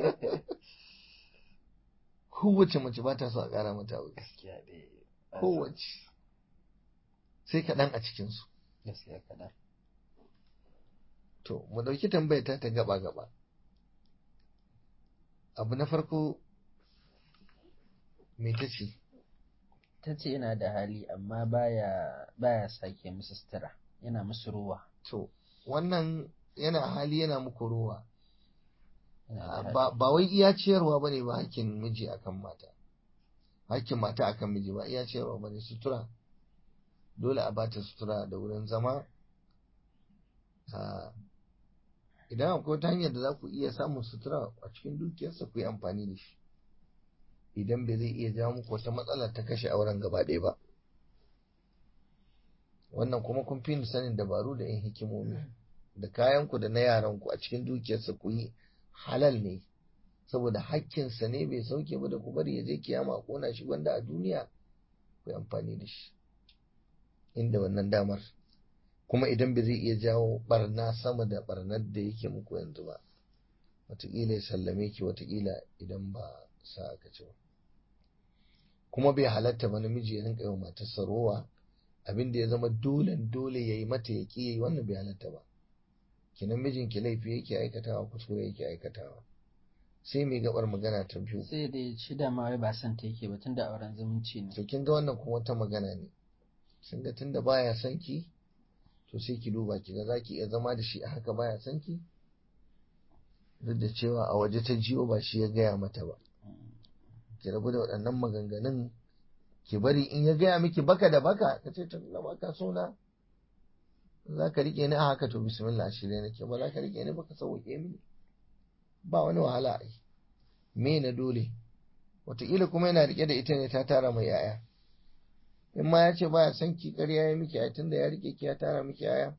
kowace mace ba ta so a ƙara mata aure gaskiya dai kowace sai kaɗan a cikinsu gaskiya kaɗan to mu ɗauki tambayar ta ta gaba gaba abu na farko me ta ce ta ce yana da hali amma baya baya sake musu sutura yana musu ruwa to wannan yana hali yana muku ruwa yana da hali. ba ba wai iya ciyarwa bane ba hakkin miji akan mata hakkin mata akan miji ba iya ciyarwa bane sutura dole a bata sutura da wurin zama Ah, idan akwai wata hanyar da za ku iya samun sutura a cikin dukiyarsa ku yi amfani da shi idan bai zai iya jawo muku wata matsala ta kashe auren gaba ɗaya ba wannan kuma kun fi ni sanin dabaru da yin hikimomi da kayanku da na yaranku a cikin dukiyarsa ku yi halal ne saboda hakkinsa ne bai sauke ba da ku bari ya je kiyama a kona shi wanda a duniya ku yi amfani da shi inda wannan damar kuma idan bai zai iya jawo barna sama da barnar da yake muku yanzu ba wataƙila ya sallame ki wataƙila idan ba sa aka ci ba kuma bai halatta ba namiji ya rinka yi wa matarsa rowa abin da ya zama dole dole ya yi mata ya ƙi yi wannan bai halatta ba kinan mijinki laifi yake aikatawa kuskure yake aikatawa sai mai gabar magana ta biyu sai dai shi dama wai ba son ta yake ba tunda auren zumunci ne to kin ga wannan kuma wata magana ne kin ga tunda baya son ki to sai ki duba ki ga zaki iya zama da shi a haka baya son ki duk da cewa a waje ta jiyo ba shi ya gaya mata ba ki rabu da waɗannan maganganun ki bari in ya gaya miki baka da baka ka ce tun da baka so na za ka rike ni a haka to bismillah shirye nake ba za ka rike ni baka sauke mini ba wani wahala ai me na dole wataƙila kuma yana rike da ita ne ta tara mai yaya in ma ya ce baya son ki ƙarya ya miki ai tunda ya rike ki ya tara miki yaya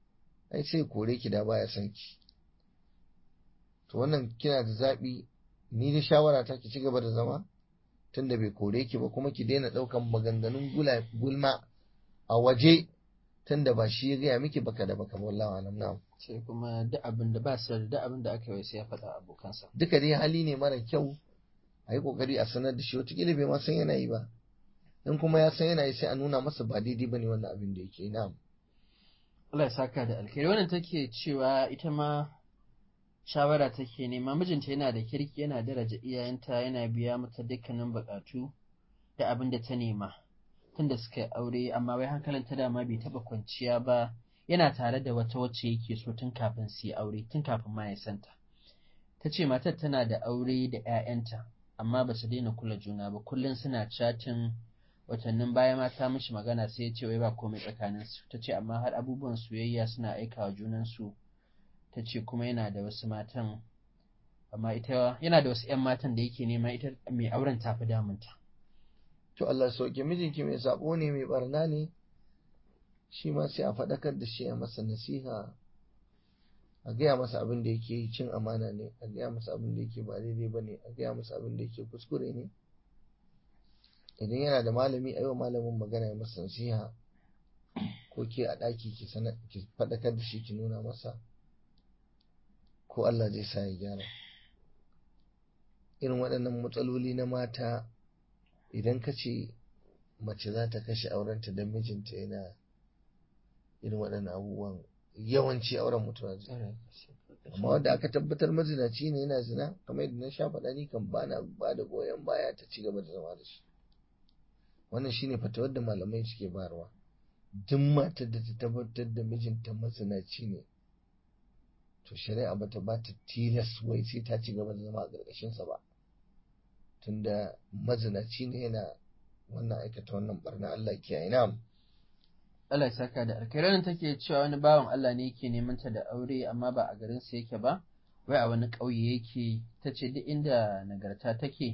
ai sai kore ki da baya son ki to wannan kina da zaɓi ni da shawara ta ki ci gaba da zama tunda bai kore ki ba kuma ki daina ɗaukan maganganun gulma a waje tunda ba shi ya gaya miki baka da baka wallahi alam na'am sai kuma duk abin da ba sirri duk abin da aka yi sai ya faɗa abokansa duka dai hali ne mara kyau a yi kokari a sanar da shi wataƙila bai ma san yana yi ba in kuma ya san yana yi sai a nuna masa ba daidai bane wannan abin da yake na'am Allah ya saka da alkhairi wannan take cewa ita ma shawara take nema mijinta yana da kirki yana daraja iyayenta yana biya mata dukkanin bukatu da abin da ta nema tunda suka yi aure amma wai hankalin ta dama bai taba kwanciya ba yana tare da wata wacce yake so tun kafin su yi aure tun kafin ma ya santa ta ce matar tana da aure da 'ya'yanta amma ba su daina kula juna ba kullum suna chatin watannin baya ma ta mishi magana sai ya ce wai ba komai tsakanin su ta ce amma har abubuwan soyayya suna aika wa junan su ta ce kuma yana da wasu matan amma ita yana da wasu 'yan matan da yake nema ita mai auren ta fi damunta to Allah sauke mijinki mai sabo ne mai barna ne shi ma sai a faɗakar da shi a masa nasiha a gaya masa abin da yake cin amana ne a gaya masa abin da yake ba daidai ba ne a gaya masa abin da yake kuskure ne idan yana da malami a yi wa malamin magana ya masa nasiha ko ke a ɗaki ki faɗakar da shi ki nuna masa ko Allah zai sa ya gyara irin waɗannan matsaloli na mata idan ka ce mace za ta kashe aurenta don mijinta yana irin waɗannan abubuwan yawanci auren mutuwa zai amma wanda aka tabbatar mazinaci ne yana zina kamar yadda na sha faɗa ni kan bana ba da goyon baya ta ci gaba da zama da shi wannan shine fatawar da malamai suke bayarwa duk matar da ta tabbatar da mijinta mazinaci ne to shari'a bata ba ta tilas wai sai ta ci gaba da zama a ƙarƙashinsa ba tunda mazinaci ne yana wannan aikata wannan barna Allah kiyaye na Allah ya saka da alkhairan take cewa wani bawan Allah ne yake neman ta da aure amma ba a garin sa yake ba wai a wani ƙauye yake tace duk inda nagarta take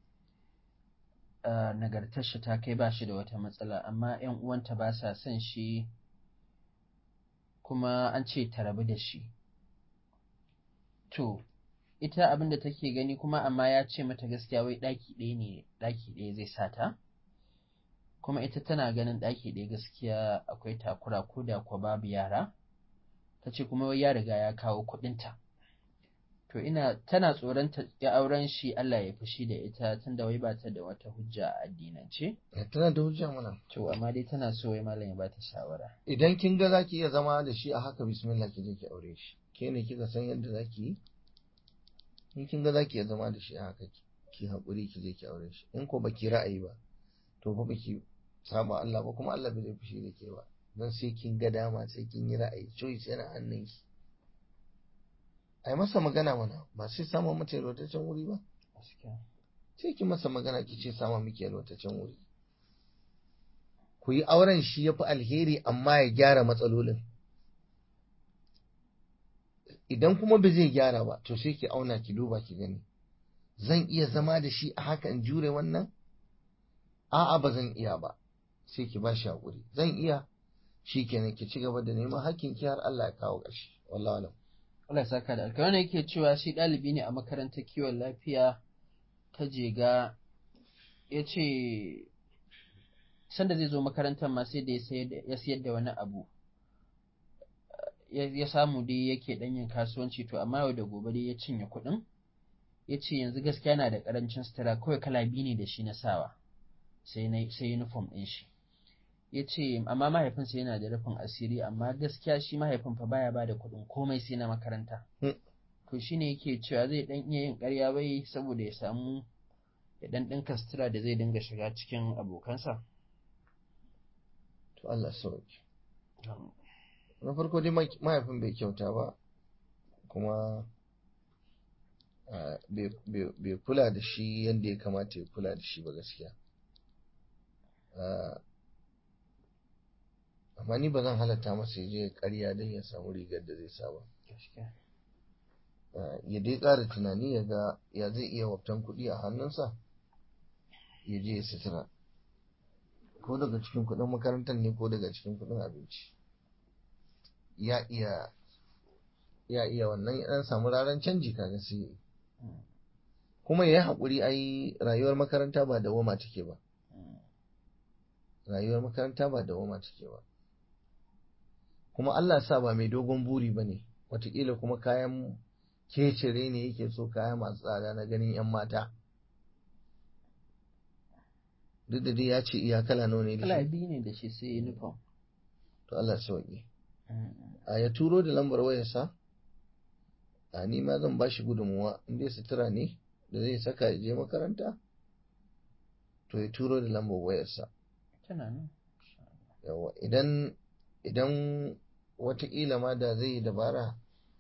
nagartar shi ta kai ba shi da wata matsala amma ƴan uwanta ba sa son shi kuma an ce ta rabu da shi to ita abin da take gani kuma amma ya ce mata gaskiya wai ɗaki ɗaya ne ɗaki ɗaya zai sata kuma ita tana ganin ɗaki ɗaya gaskiya akwai takura ko da kuwa babu yara ta ce kuma wai ya riga ya kawo kuɗinta to ina tana tsoron ta ya auren shi Allah ya fushi da ita tunda wai ba ta da wata hujja a addinance tana da hujja mana to amma dai tana so wai malam ya ba ta shawara idan kin ga zaki iya zama da shi a haka bismillah ki je ki aure shi ke ne kika san yadda zaki yi in kin ga zaki iya zama da shi a haka ki haƙuri ki je ki aure shi in ko baki ra'ayi ba to fa baki saba Allah ba kuma Allah bai zai fushi da ke ba don sai kin ga dama sai kin yi ra'ayi choice yana hannun ki ai masa magana mana ba sai samun mata yalwataccen wuri ba sai ki masa magana ki ce sama miki yalwataccen wuri ku yi auren shi ya fi alheri amma ya gyara matsalolin idan kuma ba zai gyara ba to sai ki auna ki duba ki gani zan iya zama da shi a haka in jure wannan a'a ba zan iya ba sai ki ba shi haƙuri zan iya shi kenan ki ci gaba da neman hakkin ki har Allah ya kawo ƙarshe wallahi alam Allah ya saka da alkawari yake cewa shi ɗalibi ne a makarantar kiwon lafiya ta jega ya ce sanda zai zo makarantar ma sai da ya sayar da wani abu ya samu dai yake ɗan yin kasuwanci to amma yau da gobe dai ya cinye kuɗin ya ce yanzu gaskiya na da ƙarancin sutura kawai kala biyu ne da shi na sawa sai uniform ɗin shi ya ce amma mahaifinsa yana da rufin asiri amma gaskiya shi mahaifin fa baya ba da kuɗin komai sai na makaranta to shi ne yake cewa zai ɗan iya yin ƙarya bai saboda ya samu ya ɗan ɗinka sutura da zai dinga shiga cikin abokansa to Allah sauki na farko dai mahaifin bai kyauta ba kuma bai kula da shi yadda ya kamata ya kula da shi ba gaskiya amma ni ba zan halatta masa ya je karya don ya samu rigar da zai sa ba ya dai ƙara tunani ya ga ya zai iya waftan kuɗi a hannunsa ya je ya sutura ko daga cikin kuɗin makarantar ne ko daga cikin kuɗin abinci ya iya ya iya wannan ya ɗan samu raran canji kaga sai kuma ya yi haƙuri ai rayuwar makaranta ba da wama take ba rayuwar makaranta ba da wama take ba kuma Allah sa ba mai dogon buri ba ne watakila kuma kayan kecire ne yake so kaya masu tsada na ganin 'yan mata duk da dai ya ce iya kala nawa ne da kala shi biyu ne da shi sai uniform to Allah sauki a ya turo da lambar wayarsa a ni ma zan bashi gudunmuwa in dai sutura ne da zai saka ya je makaranta to ya turo da lambar wayarsa tana nan yawa idan idan watakila ma da zai yi dabara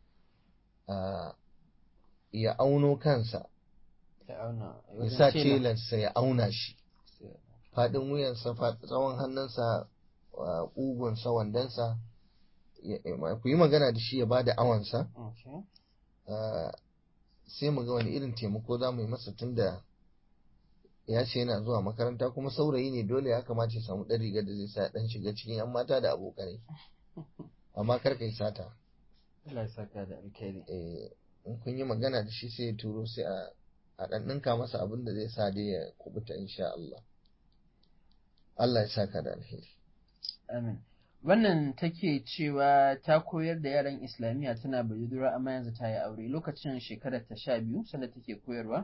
a ya auno kansa ya auna ya sa telarsa ya auna shi faɗin wuyansa faɗin tsawon hannunsa a ƙugunsa wandonsa ya- ya- ku yi magana da shi ya ba da awansa Okay. Ah, sai mu ga wani irin taimako za mu yi masa tun da ya ce yana zuwa makaranta kuma saurayi ne dole ya kamata ya samu ɗan rigar da zai sa ɗan shiga cikin 'yan mata da abokanai amma kar ka yi sata Allah ya saka da alkhairi. Eh, in kun yi magana da shi sai ya turo sai a a ɗan ɗinka masa abin da zai sa dai ya kubuta insha Allah Allah ya saka da alheri Amin. Wannan take cewa ta koyar da yaran Islamiyya tana budurwa amma yanzu ta yi aure lokacin shekarar ta sha biyu sanda take koyarwa.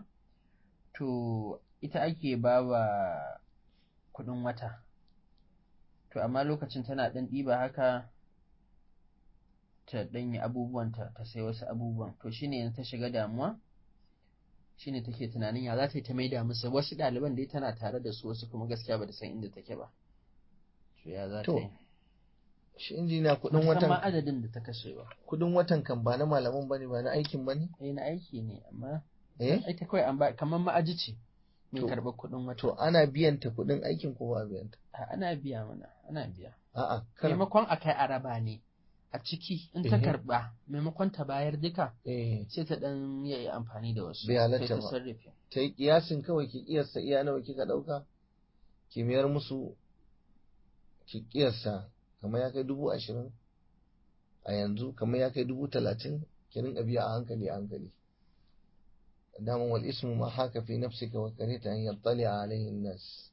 To ita ake ba wa kuɗin wata. To amma lokacin tana ɗan ɗiba haka ta ɗan yi abubuwanta ta sai wasu abubuwan. To shine yanzu ta shiga damuwa. Shine take tunanin ya za ta yi ta maida musu wasu ɗaliban dai tana tare da su wasu kuma gaskiya ba ta san inda take ba. To ya za ta To, yi? shi injiniya kuɗin Musamman watan adadin da ta kashe ba. kuɗin watan kan ba na malaman bane ba na aikin bane Eh na aiki ne amma eh ita kawai an ba kamar ma'aji ce mai To- karɓar kuɗin wata. to ana biyan ta kuɗin aikin ko ba biyan ta A, ana biya mana ana biya. a'a kar Maimakon a kai araba ne a ciki in ta Ehe. karɓa maimakon ta bayar duka eh sai ta ɗan yi amfani da wasu. Bai halatta sai ta ba. sarrafe. ta yi kiyasin kawai ki kiyasta iya nawa kika ɗauka ki mayar musu ki kiyasta kamar ya kai dubu ashirin a yanzu kamar ya kai dubu talatin ki rinka biya a hankali a hankali daman wal ismu ma haka fi nafsika wa karita an yattali alaihi nas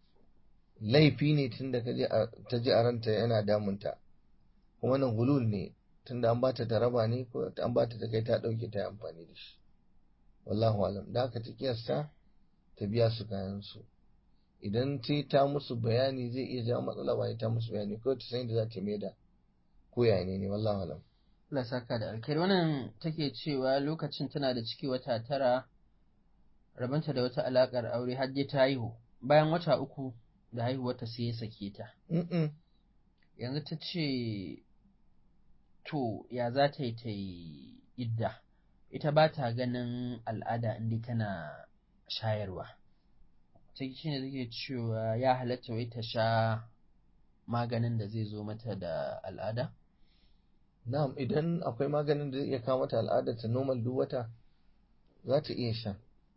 laifi ne tunda ka je a- ta ji a ranta yana damunta kuma nan gulul ne tunda an bata ta raba ne ko an bata ta kai ta dauke ta yi amfani da shi wallahu alam da haka ta kiyasta ta biya su kayan su idan ta ta musu bayani zai iya jawo matsala ba ta musu bayani ko ta san da za ta mai da ko ya ne ne wallahu alam Allah saka da alkhairi wannan take cewa lokacin tana da ciki wata tara rabanta da wata alakar aure har dai ta haihu bayan wata uku da haihuwarta sai ya sake ta Mm-mm. yanzu ta ce to ya za ta yi ta yi idda ita ba ta ganin al'ada inda tana shayarwa ta shi ne take cewa ya halatta wai ta sha maganin da zai zo mata da al'ada na'am idan akwai maganin da zai iya kawo mata al'adar ta normal duk wata za ta iya sha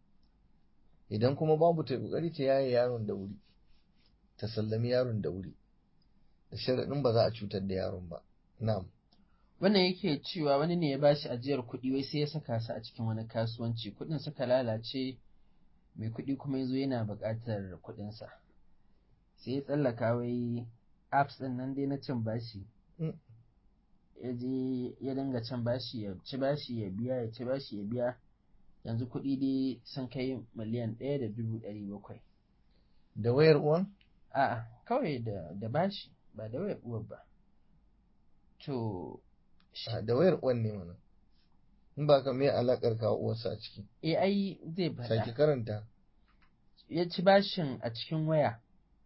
idan kuma babu ta kokari ta yaye yaron da wuri ta sallami yaron da wuri da sharaɗin ba za a cutar da yaron ba na'am wannan yake cewa wani ne ya bashi ajiyar kuɗi wai sai ya saka su a cikin wani kasuwanci kuɗin suka lalace mai kuɗi kuma ya zo yana buƙatar kuɗinsa sai ya tsallaka wai apps ɗin nan dai na cin bashi Mm. ya je ya dinga cin bashi ya ci bashi ya biya ya ci bashi ya biya yanzu kuɗi dai sun kai miliyan ɗaya da dubu ɗari bakwai da wayar uwan a'a kawai da da bashi ba da wayar uwar ba to Ah, da wayar uwan ne mana in ba ka me alakar kawo uwarsa a ciki eh ai zai faɗa sake karanta ya ci bashin a cikin waya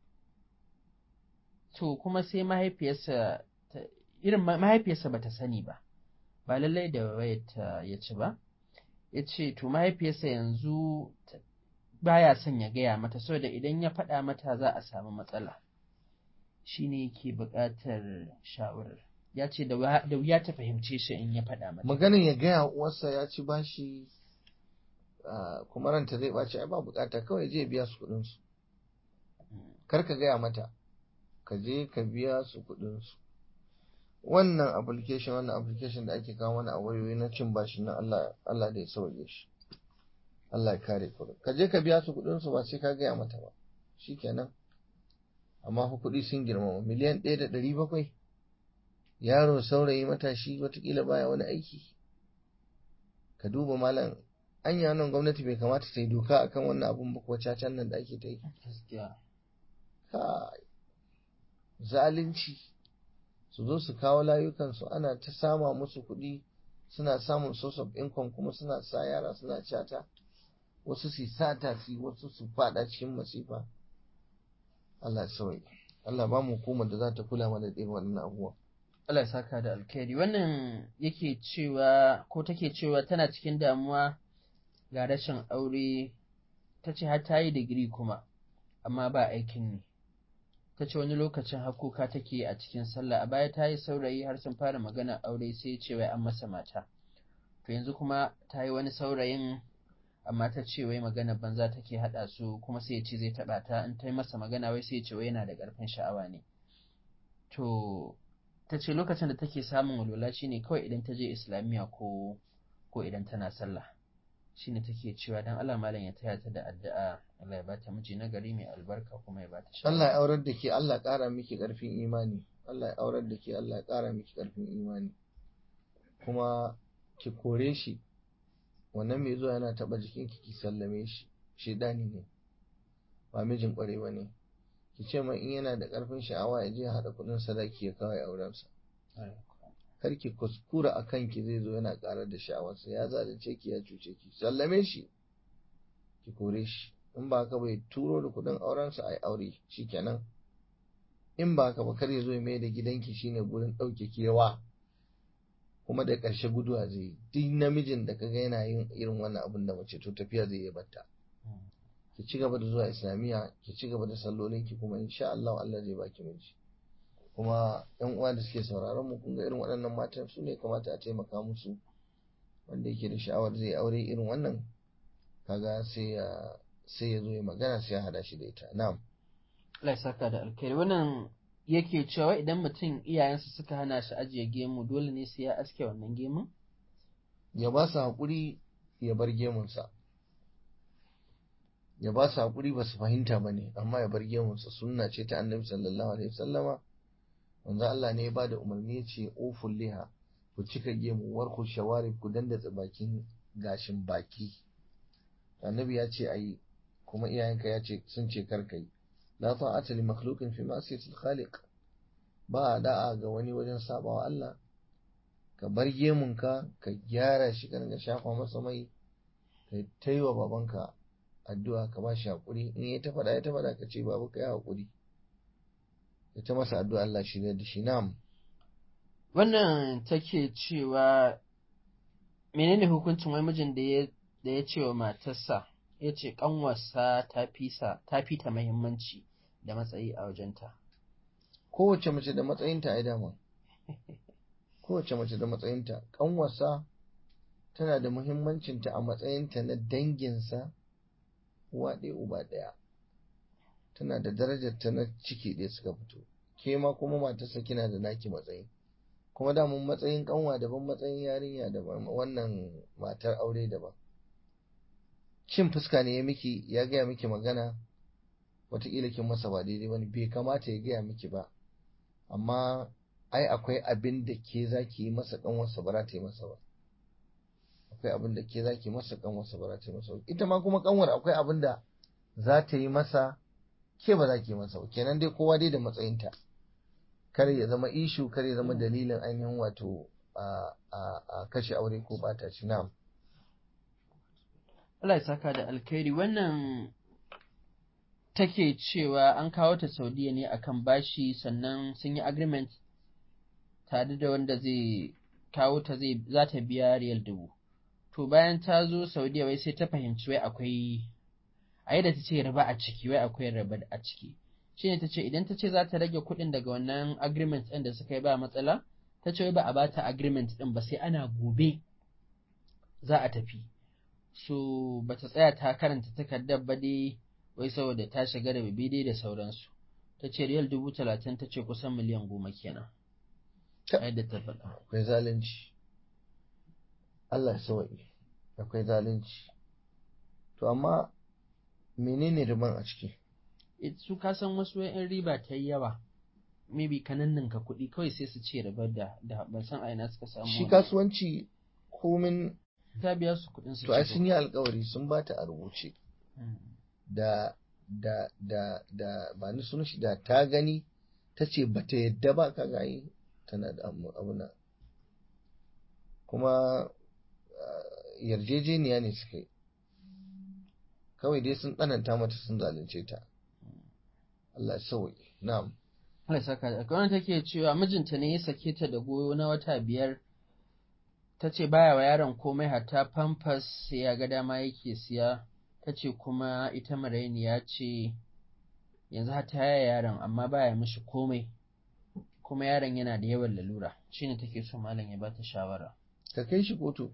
to kuma sai mahaifiyarsa ta- irin ma- mahaifiyarsa ba ta sani ba ba lallai da wayar ta ya ci ba ya ce to mahaifiyarsa yanzu ta- baya son ya gaya mata saboda idan ya faɗa mata za a samu matsala shine yake buƙatar shawarar ya ce da wuya da wuya ta fahimce shi in ya faɗa mata maganin ya gaya wa uwarsa ya ci bashi ah, kuma ranta zai ɓaci ai ba bukata kawai je biya su kuɗin su Mm. kar ka gaya mata ka je ka biya su kuɗin su wannan application wannan application da ake kawo mana a wayoyi na cin bashi na Allah Allah da ya sauke shi Allah ya kare ku ka je ka biya su kuɗin su ba sai ka gaya mata ba shikenan amma fa kuɗi sun girmama miliyan ɗaya da ɗari bakwai yaro saurayi matashi watakila baya wani aiki ka duba malam anya nan gwamnati bai kamata ta yi doka akan wannan abun ba ko cacan nan da ake ta yi gaskiya kai zalunci su zo su kawo layukansu ana ta sama musu kuɗi suna samun source of income kuma suna sa yara suna cata wasu su sata su wasu su fada cikin masifa Allah ya sauyi Allah ba mu hukumar da za ta kula mana da irin wannan abubuwa Allah ya saka da alkhairi wannan yake cewa ko take cewa tana cikin damuwa ga rashin aure ta ce har ta yi digiri kuma amma ba aikin ne ta ce wani lokacin hakuka take a cikin sallah a baya ta yi saurayi har sun fara magana aure sai ce wai an masa mata to yanzu kuma ta yi wani saurayin amma ta ce wai magana banza take haɗa su kuma sai ya ce zai taɓa ta in ta yi masa magana wai sai ya ce wai yana da ƙarfin sha'awa ne to ta ce lokacin da take samun walwala shine kawai idan ta je islamiyya ko ko idan tana sallah shine take cewa dan Allah malam ya taya ta da addu'a Allah ya bata miji na gari mai albarka kuma ya bata shawara Allah ya aurar da ke Allah ya ƙara miki ƙarfin imani Allah ya aurar da ke Allah ya ƙara miki ƙarfin imani kuma ki kore shi wannan mai zuwa yana taɓa jikinki ki sallame shi shedani ne ba mijin ƙwarewa ne ki ce mai in yana da ƙarfin sha'awa ya je ya haɗa kuɗin sadaki ya kawai aurensa kar ki kuskura a kanki zai zo yana ƙarar da sha'awarsa ya zalunce ki ya cuce ki sallame shi ki kore shi in ba haka bai turo da kuɗin aurensa a yi aure shikenan in ba haka ba kar ya zo ya mai da gidanki shine gurin ɗauke kewa kuma da ƙarshe guduwa zai yi duk namijin da kaga yana yin irin wannan abin da mace to tafiya zai yi batta ki ci gaba da zuwa islamiyya ki ci gaba da sallolinki kuma insha Allah Allah zai baki miji kuma yan uwa da suke sauraron mu kun ga irin waɗannan matan su ne kamata a taimaka musu wanda yake da sha'awar zai aure irin wannan kaga sai ya sai ya zo ya magana sai ya hada shi da ita na'am Allah ya saka da alkhairi wannan yake cewa idan mutum iyayensa suka hana shi ajiye gemu dole ne sai ya aske wannan gemun ya ba su haƙuri ya bar gemunsa ya ba su haƙuri ba su fahimta ba ne amma ya bar gemunsa sunna ce ta annabi sallallahu alaihi wasallama wanzu Allah ne ya ba da umarni ya ce oful liha ku cika gemu warku shawari ku dandatsa bakin gashin baki annabi ya ce ayi kuma iyayenka ya ce sun ce kar kai la ta'ata li makhluqin fi ma'siyatil khaliq ba a da'a ga wani wajen sabawa Allah ka bar gemunka ka gyara shi ka dinga shafa masa mai ka taiwa babanka addu'a ka ba shi haƙuri in ya ta faɗa ya ta faɗa ka ce babu ka yi haƙuri ya ta masa addu'a Allah shi da shi na'am wannan take cewa menene hukuncin wani mijin da ya da ya ce wa matarsa ya ce ƙanwarsa ta fisa ta fita muhimmanci da matsayi a wajenta kowace mace da matsayinta ai dama kowace mace da matsayinta ƙanwarsa tana da muhimmancinta a matsayinta na danginsa uwa ɗaya uba ɗaya tana da darajar ta na ciki ɗaya suka fito ke ma kuma matarsa kina da naki matsayi kuma da mun matsayin kanwa daban matsayin yarinya daban wannan matar aure daban cin fuska ne ya miki ya gaya miki magana wataƙila kin masa ba daidai bane bai kamata ya gaya miki ba amma ai akwai abin da ke za ki yi masa kanwarsa ba za ta yi masa ba akwai abin da ke za ki masa kanwarsa ba za ta yi masa ba ita ma kuma kanwar akwai abin da za ta yi masa ke ba za ki yi masa ba kenan dai kowa dai da matsayinta kar ya zama ishu kar ya zama dalilin ainihin wato a kashe aure ko bata shi na'am Allah ya saka da alkhairi wannan take cewa an kawo ta Saudiya ne akan bashi sannan sun yi agreement tare da wanda zai kawo ta zai za ta biya riyal dubu to bayan ta zo Saudiya wai sai ta fahimci wai akwai a yadda ta ce riba a ciki wai akwai riba a ciki shine ta ce idan ta ce za ta rage kuɗin daga wannan agreement ɗin da suka yi ba matsala ta ce wai ba a ba ta agreement ɗin ba sai ana gobe za a tafi so ba ta tsaya ta karanta takardar ba dai wai saboda ta shiga da bibi da sauransu ta ce riyal dubu talatin ta ce kusan miliyan goma kenan yadda ta faɗa akwai zalunci Allah ya sawaye akwai zalunci to amma menene riban a ciki su ka san wasu yan riba ta yi yawa maybe ka ninninka kuɗi kawai sai su ce ribar da da ban san a ina suka samu shi wannan. kasuwanci komin ta biya su kuɗin su to ai ci sun yi alkawari sun ba ta a rubuce Mm. da da da da ba ni sunan shi da ta gani ta ce ba ta yadda ba ka gayi tana da abu abu na kuma ah, yarjejeniya ne suka yi kawai dai sun tsananta mata sun zalunce ta Allah ya sauke na'am Allah ya saka da wannan take cewa mijinta ne ya sake ta da goyo na wata biyar ta ce baya wa yaron komai hatta pampers sai ya ga dama yake siya ta ce kuma ita marainiya ce yanzu har ta yaya yaron amma baya mishi komai kuma yaron yana da yawan lalura shine take so malam ya bata shawara ta kai shi kotu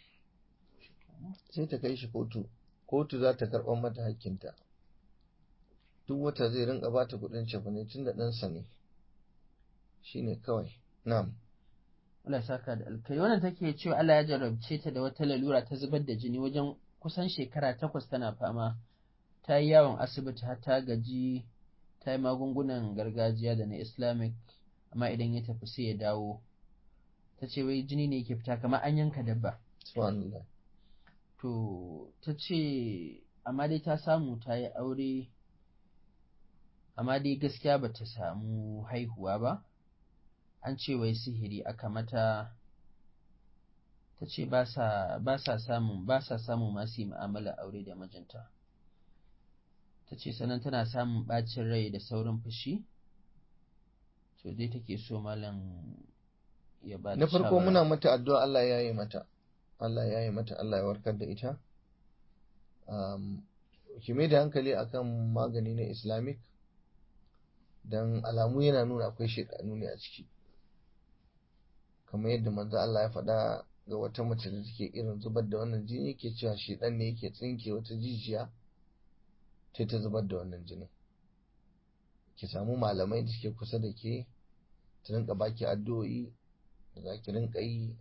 sai ta kai shi kotu kotu za ta karɓar mata hakkinta duk wata zai rinka ba ta kuɗin cefane tun da ɗansa ne shi ne kawai na'am Allah ya saka da alkai wannan take cewa Allah ya jarabce ta da wata lalura ta zubar da jini wajen kusan shekara takwas tana fama ta yi yawon asibiti har ta gaji ta yi magungunan gargajiya da na islamic amma idan ya tafi sai ya dawo ta ce wai jini ne yake fita kamar an yanka dabba subhanallah to ta ce amma dai ta samu ta yi aure amma dai gaskiya ba ta samu haihuwa ba an ce wai sihiri aka mata ta ce ba sa samun ba sa samun masu yi mu'amala aure da mijinta ta ce sannan tana samun ɓacin rai da saurin fushi to dai take so malam ya ba na farko muna mata addu'a Allah ya yi mata Allah ya yi mata Allah ya warkar da ita um, ki mai da hankali akan magani na islamic don alamu yana nuna akwai shekaru ne a ciki kamar yadda manzo Allah ya faɗa ga wata mace da take irin zubar da wannan jini yake cewa shedan ne yake tsinke wata jijiya sai ta zubar da wannan jinin ki samu malamai da suke kusa da ke ta rinka baki addu'o'i da za ki rinka yi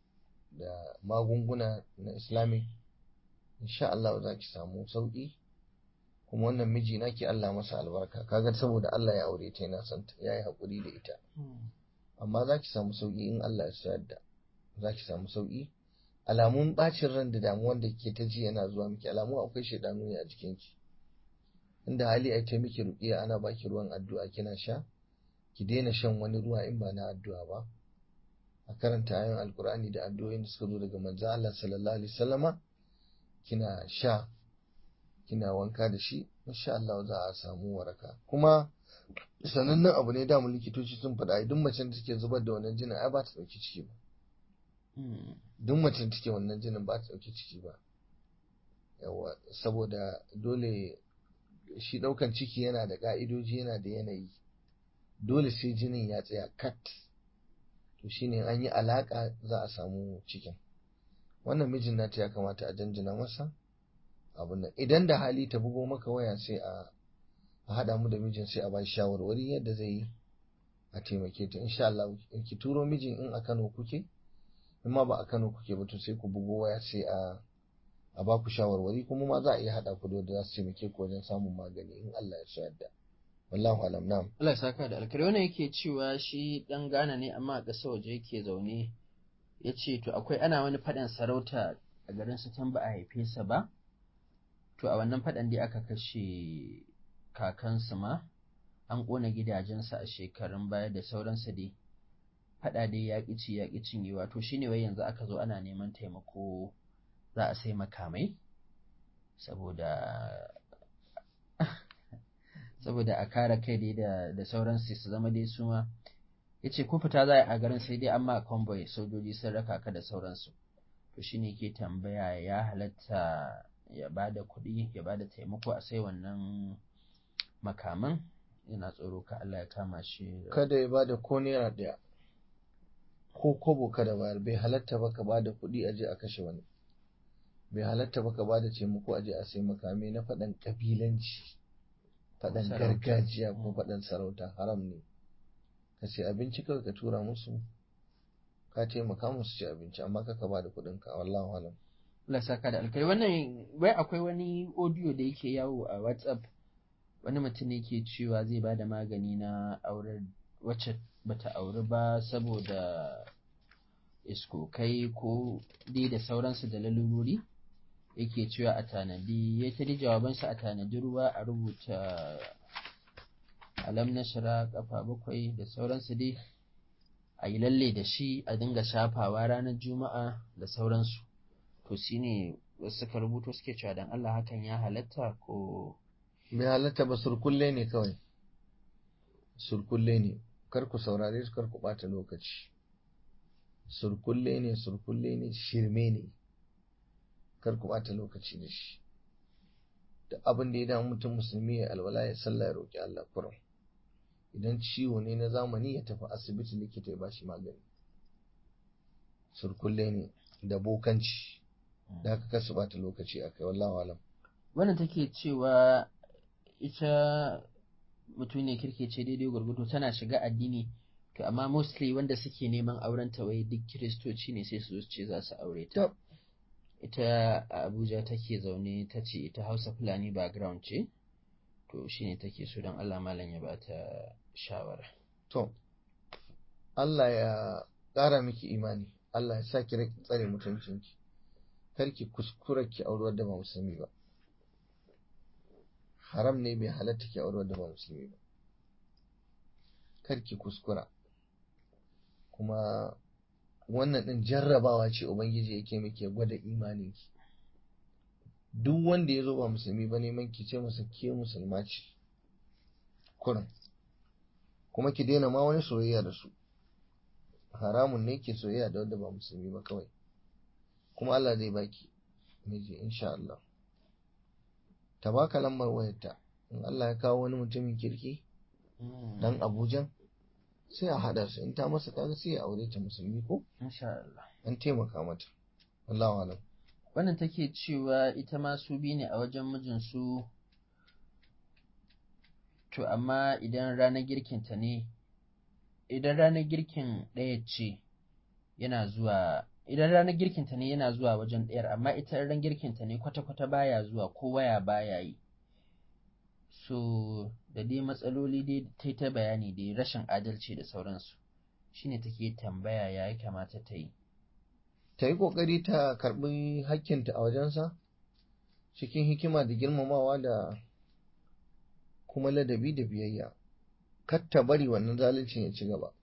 da magunguna na islamic insha Allah za ki samu sauƙi kuma wannan miji naki Allah masa albarka kaga saboda Allah ya aure ta yana son ya yi haƙuri da ita amma za ki samu sauƙi in Allah ya sayar da za ki samu sauƙi alamun ɓacin ran da damuwan da ke ta ji yana zuwa miki alamu akwai shaidanu ne a jikinki inda hali a ta miki ruƙiya ana baki ruwan addu'a kina sha ki daina shan wani ruwa in ba na addu'a ba a karanta ayoyin alkur'ani da addu'o'in da suka zo daga manzo Allah sallallahu alaihi wasallama kina sha kina wanka da shi insha Allah za a samu waraka kuma sanannen abu ne da mu likitoci sun faɗa duk macen da take zubar da wannan jinin ai ba ta ɗauki ciki ba duk macen da take wannan jinin ba ta ɗauki ciki ba yawa saboda dole shi ɗaukan ciki yana da ƙa'idoji yana da yanayi dole sai jinin ya tsaya kat to shine an yi alaƙa za a samu cikin wannan mijin nata ya kamata a janjina masa abin nan idan da hali ta bugo maka waya sai a a haɗa mu da mijin sai a ba shi shawarwari yadda zai yi a taimake ta insha Allah in ki turo mijin in a Kano kuke in ma ba a Kano kuke ba to sai ku bugo waya sai a a ba ku shawarwari kuma ma za a iya haɗa ku da wanda za su taimake ku wajen samun magani in Allah ya so yadda wallahu alam na'am Allah ya saka da alkari wannan yake cewa shi dan Ghana ne amma a ƙasar waje yake zaune ya ce to akwai ana wani faɗan sarauta a garin su can ba a haife sa ba to a wannan faɗan dai aka kashe kakansu ma an ƙona gidajensa a shekarun baya da sauransu dai faɗa dai ya ƙici ya ƙi cinyewa to shine wai yanzu aka zo ana neman taimako za a sai makamai saboda saboda a kare kai dai da da sauransu su zama dai su ma ya ce ko fita za a garin sai dai an ma convoy sojoji sun raka ka da sauransu to shine ke tambaya ya halatta ya ba da kuɗi ya ba da taimako a sai wannan makaman yana tsoro ka Allah ya kama shi kada ya bada ko naira ɗaya ko kobo kada bayar bai halatta ba ka bada kuɗi aje a kashe wani bai halatta ba ka bada taimako aje a sai makami na faɗan ƙabilanci faɗan Sarauta. gargajiya ko Mm. faɗan sarauta haram ne ka ce abinci kawai ka tura musu ka taimaka musu ci abinci amma kaka bada kuɗin ka wallahu alam Allah saka da alkai wannan wai akwai wani audio da yake yawo a WhatsApp wani mutum ne ke cewa zai bada magani na aurar wacce bata auri ba saboda iskokai ko dai da sauransu da lalurori yake cewa a tanadi ya ta jawabansa a tanadi ruwa a rubuta alam nashara kafa bakwai da sauransu dai a yi lalle da shi a dinga shafawa ranar juma'a da sauransu to shi ne wasu suka rubuto suke cewa dan Allah hakan ya halatta ko bai halatta ba surkulle ne kawai surkulle ne kar ku saurare su kar ku ɓata lokaci surkulle ne surkulle ne shirme ne kar ku ɓata lokaci da shi da abin da ya damu mutum musulmi ya alwala ya sallah ya roƙi Allah kurum idan ciwo ne na zamani ya tafi asibiti likita ya bashi magani surkulle ne da bokanci da haka kasu ɓata lokaci a kai wallahu alam wannan take cewa ita mutum ne kirke ce daidai gwargwado tana shiga addini to amma mostly wanda suke neman auren ta wai duk kiristoci ne sai su ce za su aure ta ita a abuja take zaune ta ce ita hausa fulani background ce to shine take so don allah malam ya bata shawara to allah ya ƙara miki imani allah ya sa ki tsare mutuncinki kar ki kuskura ki auri wadda ba musulmi ba haram ne bai halatta ki auri wadda ba musulmi ba kar ki kuskura kuma wannan ɗin jarrabawa ce ubangiji yake muke gwada imaninki duk wanda ya zo ba musulmi ba neman ki ce masa ke musulma ce kurin kuma ki daina ma wani soyayya da su haramun ne ke soyayya da wanda ba musulmi ba kawai kuma Allah zai baki miji insha Allah ta baka lambar wayarta in Allah ya kawo wani mutumin kirki dan Abuja sai a hada su in ta masa kaga sai ya aure ta musulmi ko insha Allah an taimaka mata Allahu alam wannan take cewa ita ma su bi ne a wajen mijinsu to amma idan ranar girkinta ne idan ranar girkin ɗaya ce yana zuwa idan ranar girkinta ne yana zuwa wajen ɗayar amma ita ran girkinta ne kwata-kwata baya zuwa ko waya baya yi so da dai matsaloli dai ta ta bayani dai rashin adalci da sauransu shine take tambaya ya yi kamata ta yi ta yi ƙoƙari ta karɓi hakkinta a wajensa cikin hikima da girmamawa da kuma ladabi da biyayya kar ta bari wannan zaluncin ya ci gaba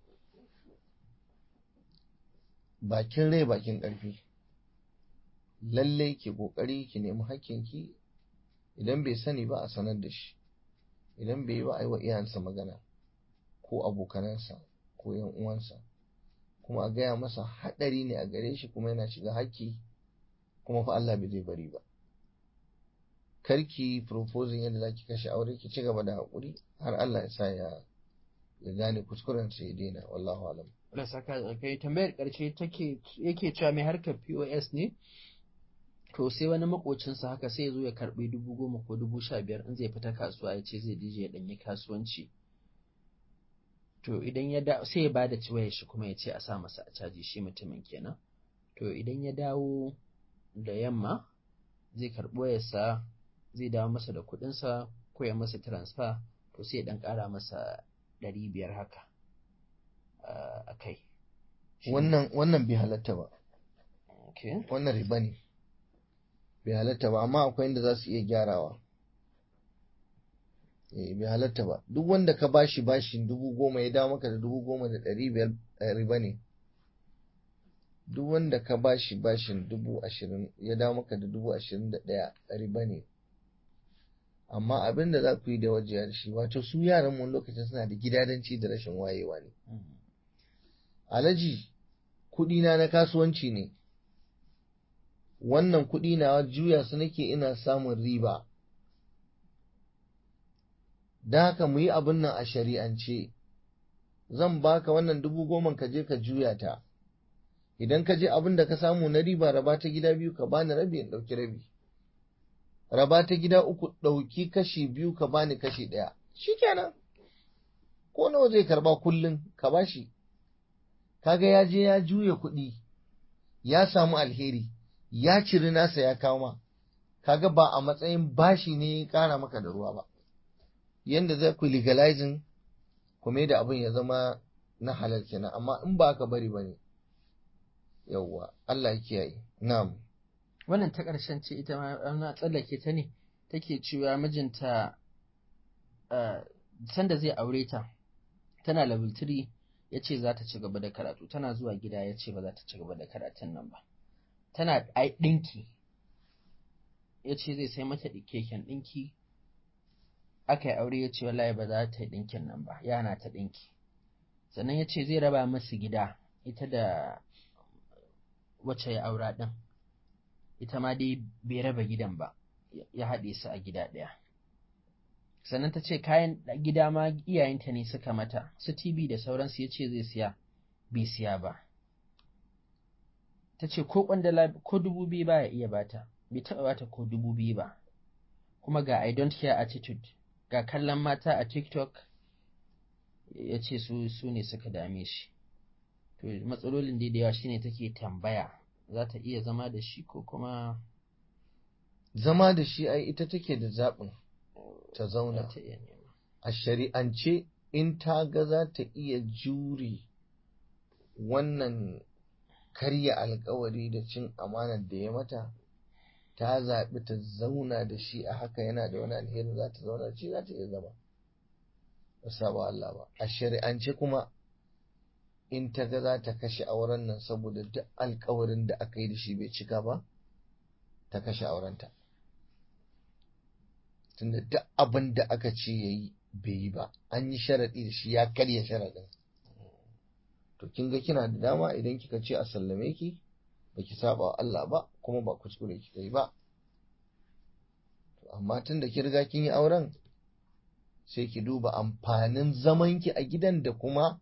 bakin rai bakin ƙarfi lallai ki ƙoƙari ki nemi hakkinki idan bai sani ba a sanar da shi idan bai yi ba a yi wa iyayensa magana ko abokanansa ko yan uwansa kuma a gaya masa haɗari ne a gare shi kuma yana shiga haƙƙi kuma fa Allah bai zai bari ba karki proposing yadda zaki kashe aure ki ci gaba da haƙuri har Allah ya sa ya ya gane kuskuren sa ya daina wallahu alam Allah saka da kai tambayar ƙarshe take yake cewa mai harkar POS ne to sai wani makocinsa haka sai ya zo ya karɓi dubu goma ko dubu sha biyar in zai fita kasuwa ya ce zai dije ya ɗanyi kasuwanci to idan ya da sai ya bada ciwayar shi kuma ya ce a sa masa a caji shi mutumin kenan to idan ya dawo da yamma zai karɓi wayarsa zai dawo masa da kuɗinsa ko ya masa transfer to sai ya ɗan ƙara masa ɗari biyar haka a kai wannan wannan bai halatta ba okay. wannan riba ne bai halatta ba amma akwai inda za su iya gyarawa eh bai halatta ba duk wanda ka bashi bashin dubu goma ya dawo maka da dubu goma da ɗari biyar riba ne duk wanda ka bashi bashin dubu ashirin ya dawo maka da dubu ashirin da ɗaya riba ne amma abin da za ku yi da wajiya da shi wato su yaran mun lokacin suna da gidadanci da rashin wayewa ne alaji kuɗi na na kasuwanci ne wannan kuɗi na juya su nake ina samun riba da haka mu yi abin nan a shari'ance zan baka wannan dubu goma ka je ka juya ta idan ka je abin da ka samu na riba raba ta gida biyu ka bani rabi in ɗauki rabi raba ta gida uku ɗauki kashi biyu ka bani kashi ɗaya shikenan ko nawa zai karba kullum ka bashi kaga ya je ya juya kuɗi ya samu alheri ya ciri nasa ya kawo ma kaga ba a matsayin bashi ne ya kara maka da ruwa ba yanda za ku legalizing kuma da abin ya zama na halal kenan amma in ba ka bari bane yawwa Allah ya kiyaye na'am wannan ta ƙarshen ce ita ma na tsallake ta ne take cewa mijinta sanda zai aure ta tana level 3 ya ce za ta ci gaba da karatu tana zuwa gida ya ce ba za ta ci gaba da karatun nan ba tana ai ɗinki ya ce zai sai mata keken ɗinki aka yi aure ya ce wallahi ba za ta yi ɗinkin nan ba yana ta ɗinki sannan ya ce zai raba masu gida ita da wacce ya aura ɗin ita ma dai bai raba gidan ba ya haɗe su a gida ɗaya sannan ta ce kayan gida ma iyayenta ne suka mata su tv da sauransu ya ce zai siya bai siya ba ta ce ko kwandala ko dubu biyu ba ya iya bata bai taɓa bata ko dubu biyu ba kuma ga i don't care attitude ga kallon mata a tiktok ya ce su su ne suka dame shi to matsalolin da yawa shine take tambaya za ta iya zama da shi ko kuma zama da shi ai ita take da zaɓin ta zauna a shari'ance in ta ga za ta iya jure wannan karya alkawari da cin amanar da ya mata ta zaɓi ta zauna da shi a haka yana da wani alheri za ta zauna da shi za ta iya zama ba saba Allah ba a shari'ance kuma in ta ga za ta kashe auren nan saboda duk alkawarin da aka yi da shi bai cika ba ta kashe aurenta tunda duk abin da aka ce ya yi bai yi ba an yi sharaɗi da shi ya karya sharaɗin to kin ga kina da dama idan kika ce a sallame ki baki saba wa Allah ba kuma ba kuskure kika yi ba to amma tunda ki riga kin yi auren sai ki duba amfanin zaman ki a gidan da kuma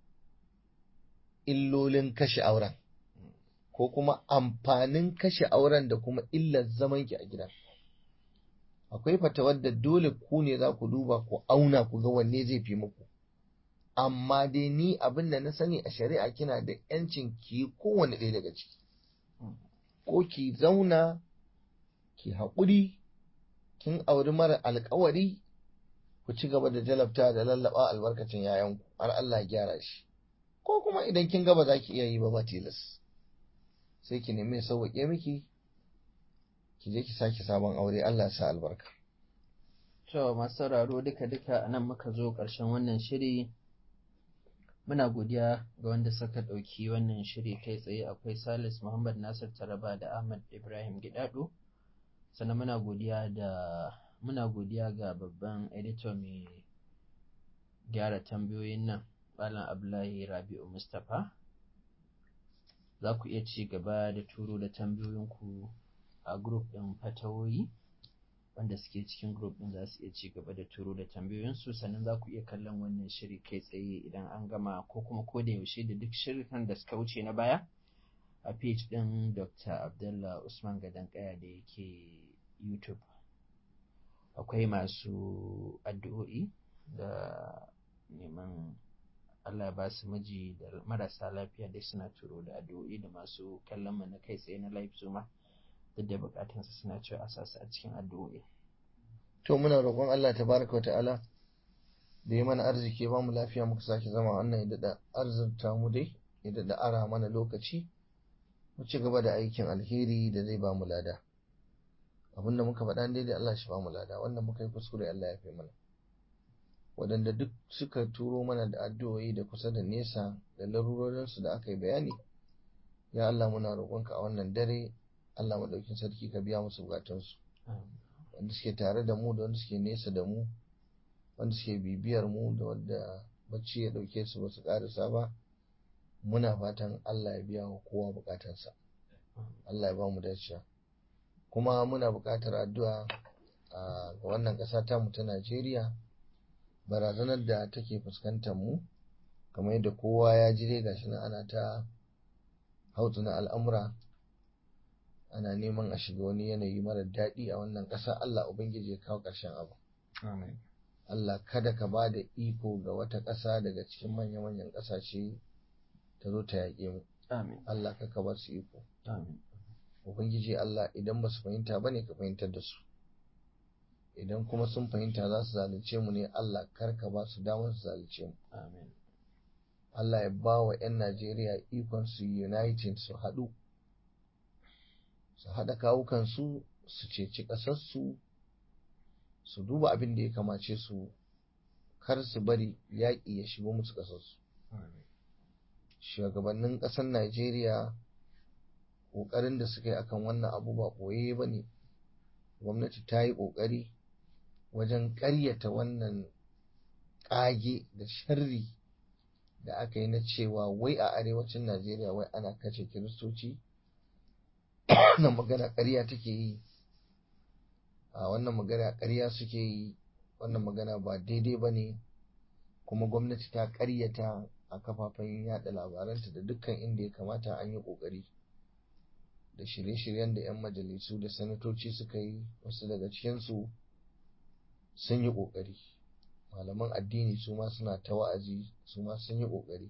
illolin kashe auren ko kuma amfanin kashe auren da kuma illar zaman ki a gidan akwai fatawar da dole ku ne za ku duba ku auna ku ga wanne zai fi muku amma dai ni abin da na sani a shari'a kina da yancin ki kowane ɗaya daga ciki ko ki zauna ki haƙuri kin auri mara alkawari ku ci gaba da jalabta da lallaba albarkacin yayanku har Allah ya gyara shi ko kuma idan kin gaba za ki iya yi ba ba tilas sai ki nemi ya sauwaƙe miki ki je ki sake sabon aure Allah ya sa albarka to masu sauraro duka duka anan muka zo ƙarshen wannan shiri muna godiya ga wanda suka ɗauki wannan shiri kai tsaye akwai salis muhammad nasir taraba da ahmad ibrahim gidado sannan muna godiya da muna godiya ga babban editor mai gyara tambayoyin nan malam abdullahi rabi'u mustapha za ku iya ci gaba da turo da tambayoyinku a group ɗin fatawoyi wanda suke cikin group ɗin za su iya ci gaba da turo da tambayoyinsu sannan za ku iya kallon wannan shiri kai tsaye idan an gama ko kuma ko da yaushe da duk shirin da suka wuce na baya a page ɗin dr abdullah usman gadon kaya da yake youtube akwai masu addu'o'i da neman Allah ya ba su miji da marasa lafiya dai suna turo da addu'o'i da masu kallon mu na kai tsaye na live zuma duk da bukatunsa suna cewa a sasu a cikin addu'o'i. To muna roƙon Allah tabaraka wa ta'ala da ya mana arziki ba mu lafiya muka sake zama wannan ya daɗa arzurta mu dai ya daɗa ara mana lokaci mu ci gaba da aikin alheri da zai ba mu lada. Abin da muka faɗa daidai Allah shi ba mu lada wanda muka yi kuskure Allah ya fi mana. Waɗanda duk suka turo mana da addu'o'i da kusa da nesa da larurorinsu da aka yi bayani ya Allah muna roƙonka a wannan dare Allah maɗaukin sarki ka biya musu bukatunsu wanda suke tare da mu da wanda suke nesa da mu wanda suke bibiyar mu da wanda bacci ya ɗauke su ba su ƙarisa ba muna fatan Allah ya biya wa kowa bukatansa Allah ya ba mu dacewa kuma muna buƙatar addu'a ga wannan ƙasa ta mu ta Najeriya barazanar da take fuskantar mu kamar yadda kowa ya ji dai gashi nan ana ta hautsuna al'amura ana neman a shiga wani yanayi mara daɗi a wannan ƙasa Allah Ubangiji ya kawo ƙarshen abu. Allah kada ka ba da iko ga wata ƙasa daga cikin manya-manyan ƙasashe ta zo ta yaƙe mu. Allah ka bar su iko. ubangiji Allah idan ba su fahimta ba ne ka fahimtar da su idan kuma sun fahimta za su zalunce mu ne Allah karka ba su damar su zalunce mu amin Allah ya ba wa 'yan Najeriya ikon su united su haɗu su haɗa kawukansu su ceci ƙasarsu su duba abin da ya kamace su kar su bari yaƙi ya shigo musu ƙasarsu amin shugabannin ƙasar Najeriya ƙoƙarin da suka yi akan wannan abu ba ɓoye ba ne gwamnati ta yi ƙoƙari wajen ƙaryata wannan ƙage da sharri da aka yi na cewa wai a arewacin Najeriya wai ana kashe kiristoci wannan magana ƙarya take yi a wannan magana ƙarya suke yi wannan magana ba daidai ba ne kuma gwamnati ta ƙaryata a kafafen yada labaranta da dukkan inda ya kamata an yi ƙoƙari da shirye-shiryen da 'yan majalisu da sanatoci suka yi wasu daga cikinsu sun yi ƙoƙari malaman addini su ma suna ta wa'azi su ma sun yi ƙoƙari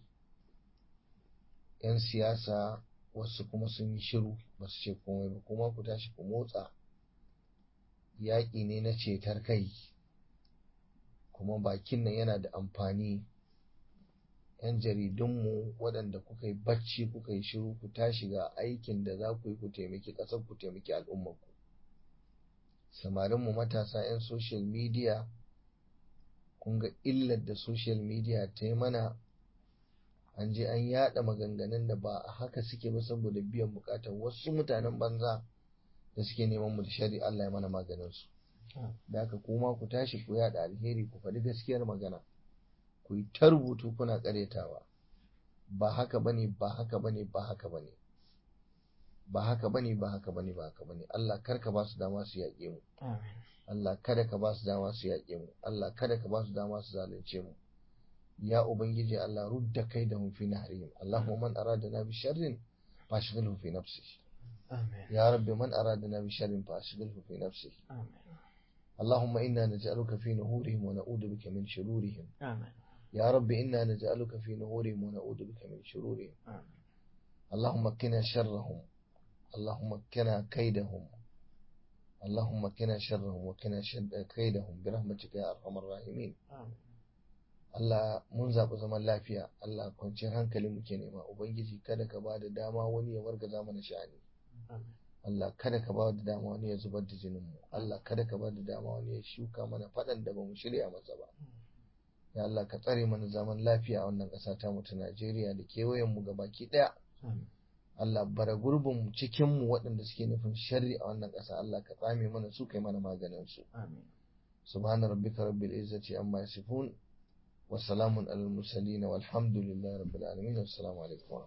'yan siyasa wasu kuma sun yi shiru ba su ce komai ba kuma ku tashi ku motsa yaƙi ne na cetar kai kuma bakin nan yana da amfani 'yan jaridunmu waɗanda kuka yi bacci kuka yi shiru ku tashi ga aikin da za ku yi ku taimaki ƙasar ku taimaki al'ummarku samarinmu matasa 'yan social media kun ga illar da social media ta yi mana an je an yada maganganun da ba a haka suke ba saboda biyan bukatar wasu mutanen banza da suke neman mu da shari Allah ya mana maganinsu da haka kuma ku tashi ku yada alheri ku faɗi gaskiyar magana ku yi ta rubutu kuna ƙaretawa ba haka bane ba haka bane ba haka bane ba haka bane ba haka bane ba haka bane Allah kar ka ba su dama su yaƙe mu amin Allah kada ka ba su dama su yaƙe mu Allah kada ka ba su dama su zalunce mu ya ubangiji Allah rudda kai da fi nahrihim Allahumma man aradana bi sharrin fashghilhu fi nafsihi amin ya rabbi man aradana bi sharrin fashghilhu fi nafsihi amin اللهم إنا نجعلك في نهورهم ونعوذ بك من شرورهم amin يا رب إنا نجعلك في نهورهم ونعوذ بك من شرورهم amin اللهم قنا شرهم اللهم قنا كيدهم اللهم قنا شرهم وقنا شد كيدهم برحمتك يا أرحم الراحمين amin Allah mun zaɓi zaman lafiya Allah kwanciyar hankali muke nema Ubangiji kada ka ba da dama wani ya wargaza mana sha'ani amin Allah kada ka ba da dama wani ya zubar da jinin mu Allah kada ka ba da dama wani ya shuka mana faɗan da bamu shirya masa ba ya Allah ka tsare mana zaman lafiya a wannan ƙasa ta mu ta Najeriya da kewayen mu gabaki ɗaya amin Allah bara gurbin mu cikin mu waɗanda suke nufin sharri a wannan ƙasa Allah ka tsame mana su kai mana maganin su amin subhana rabbika rabbil izzati amma yasifun wa salamun alal mursalin walhamdulillahi rabbil alamin assalamu alaikum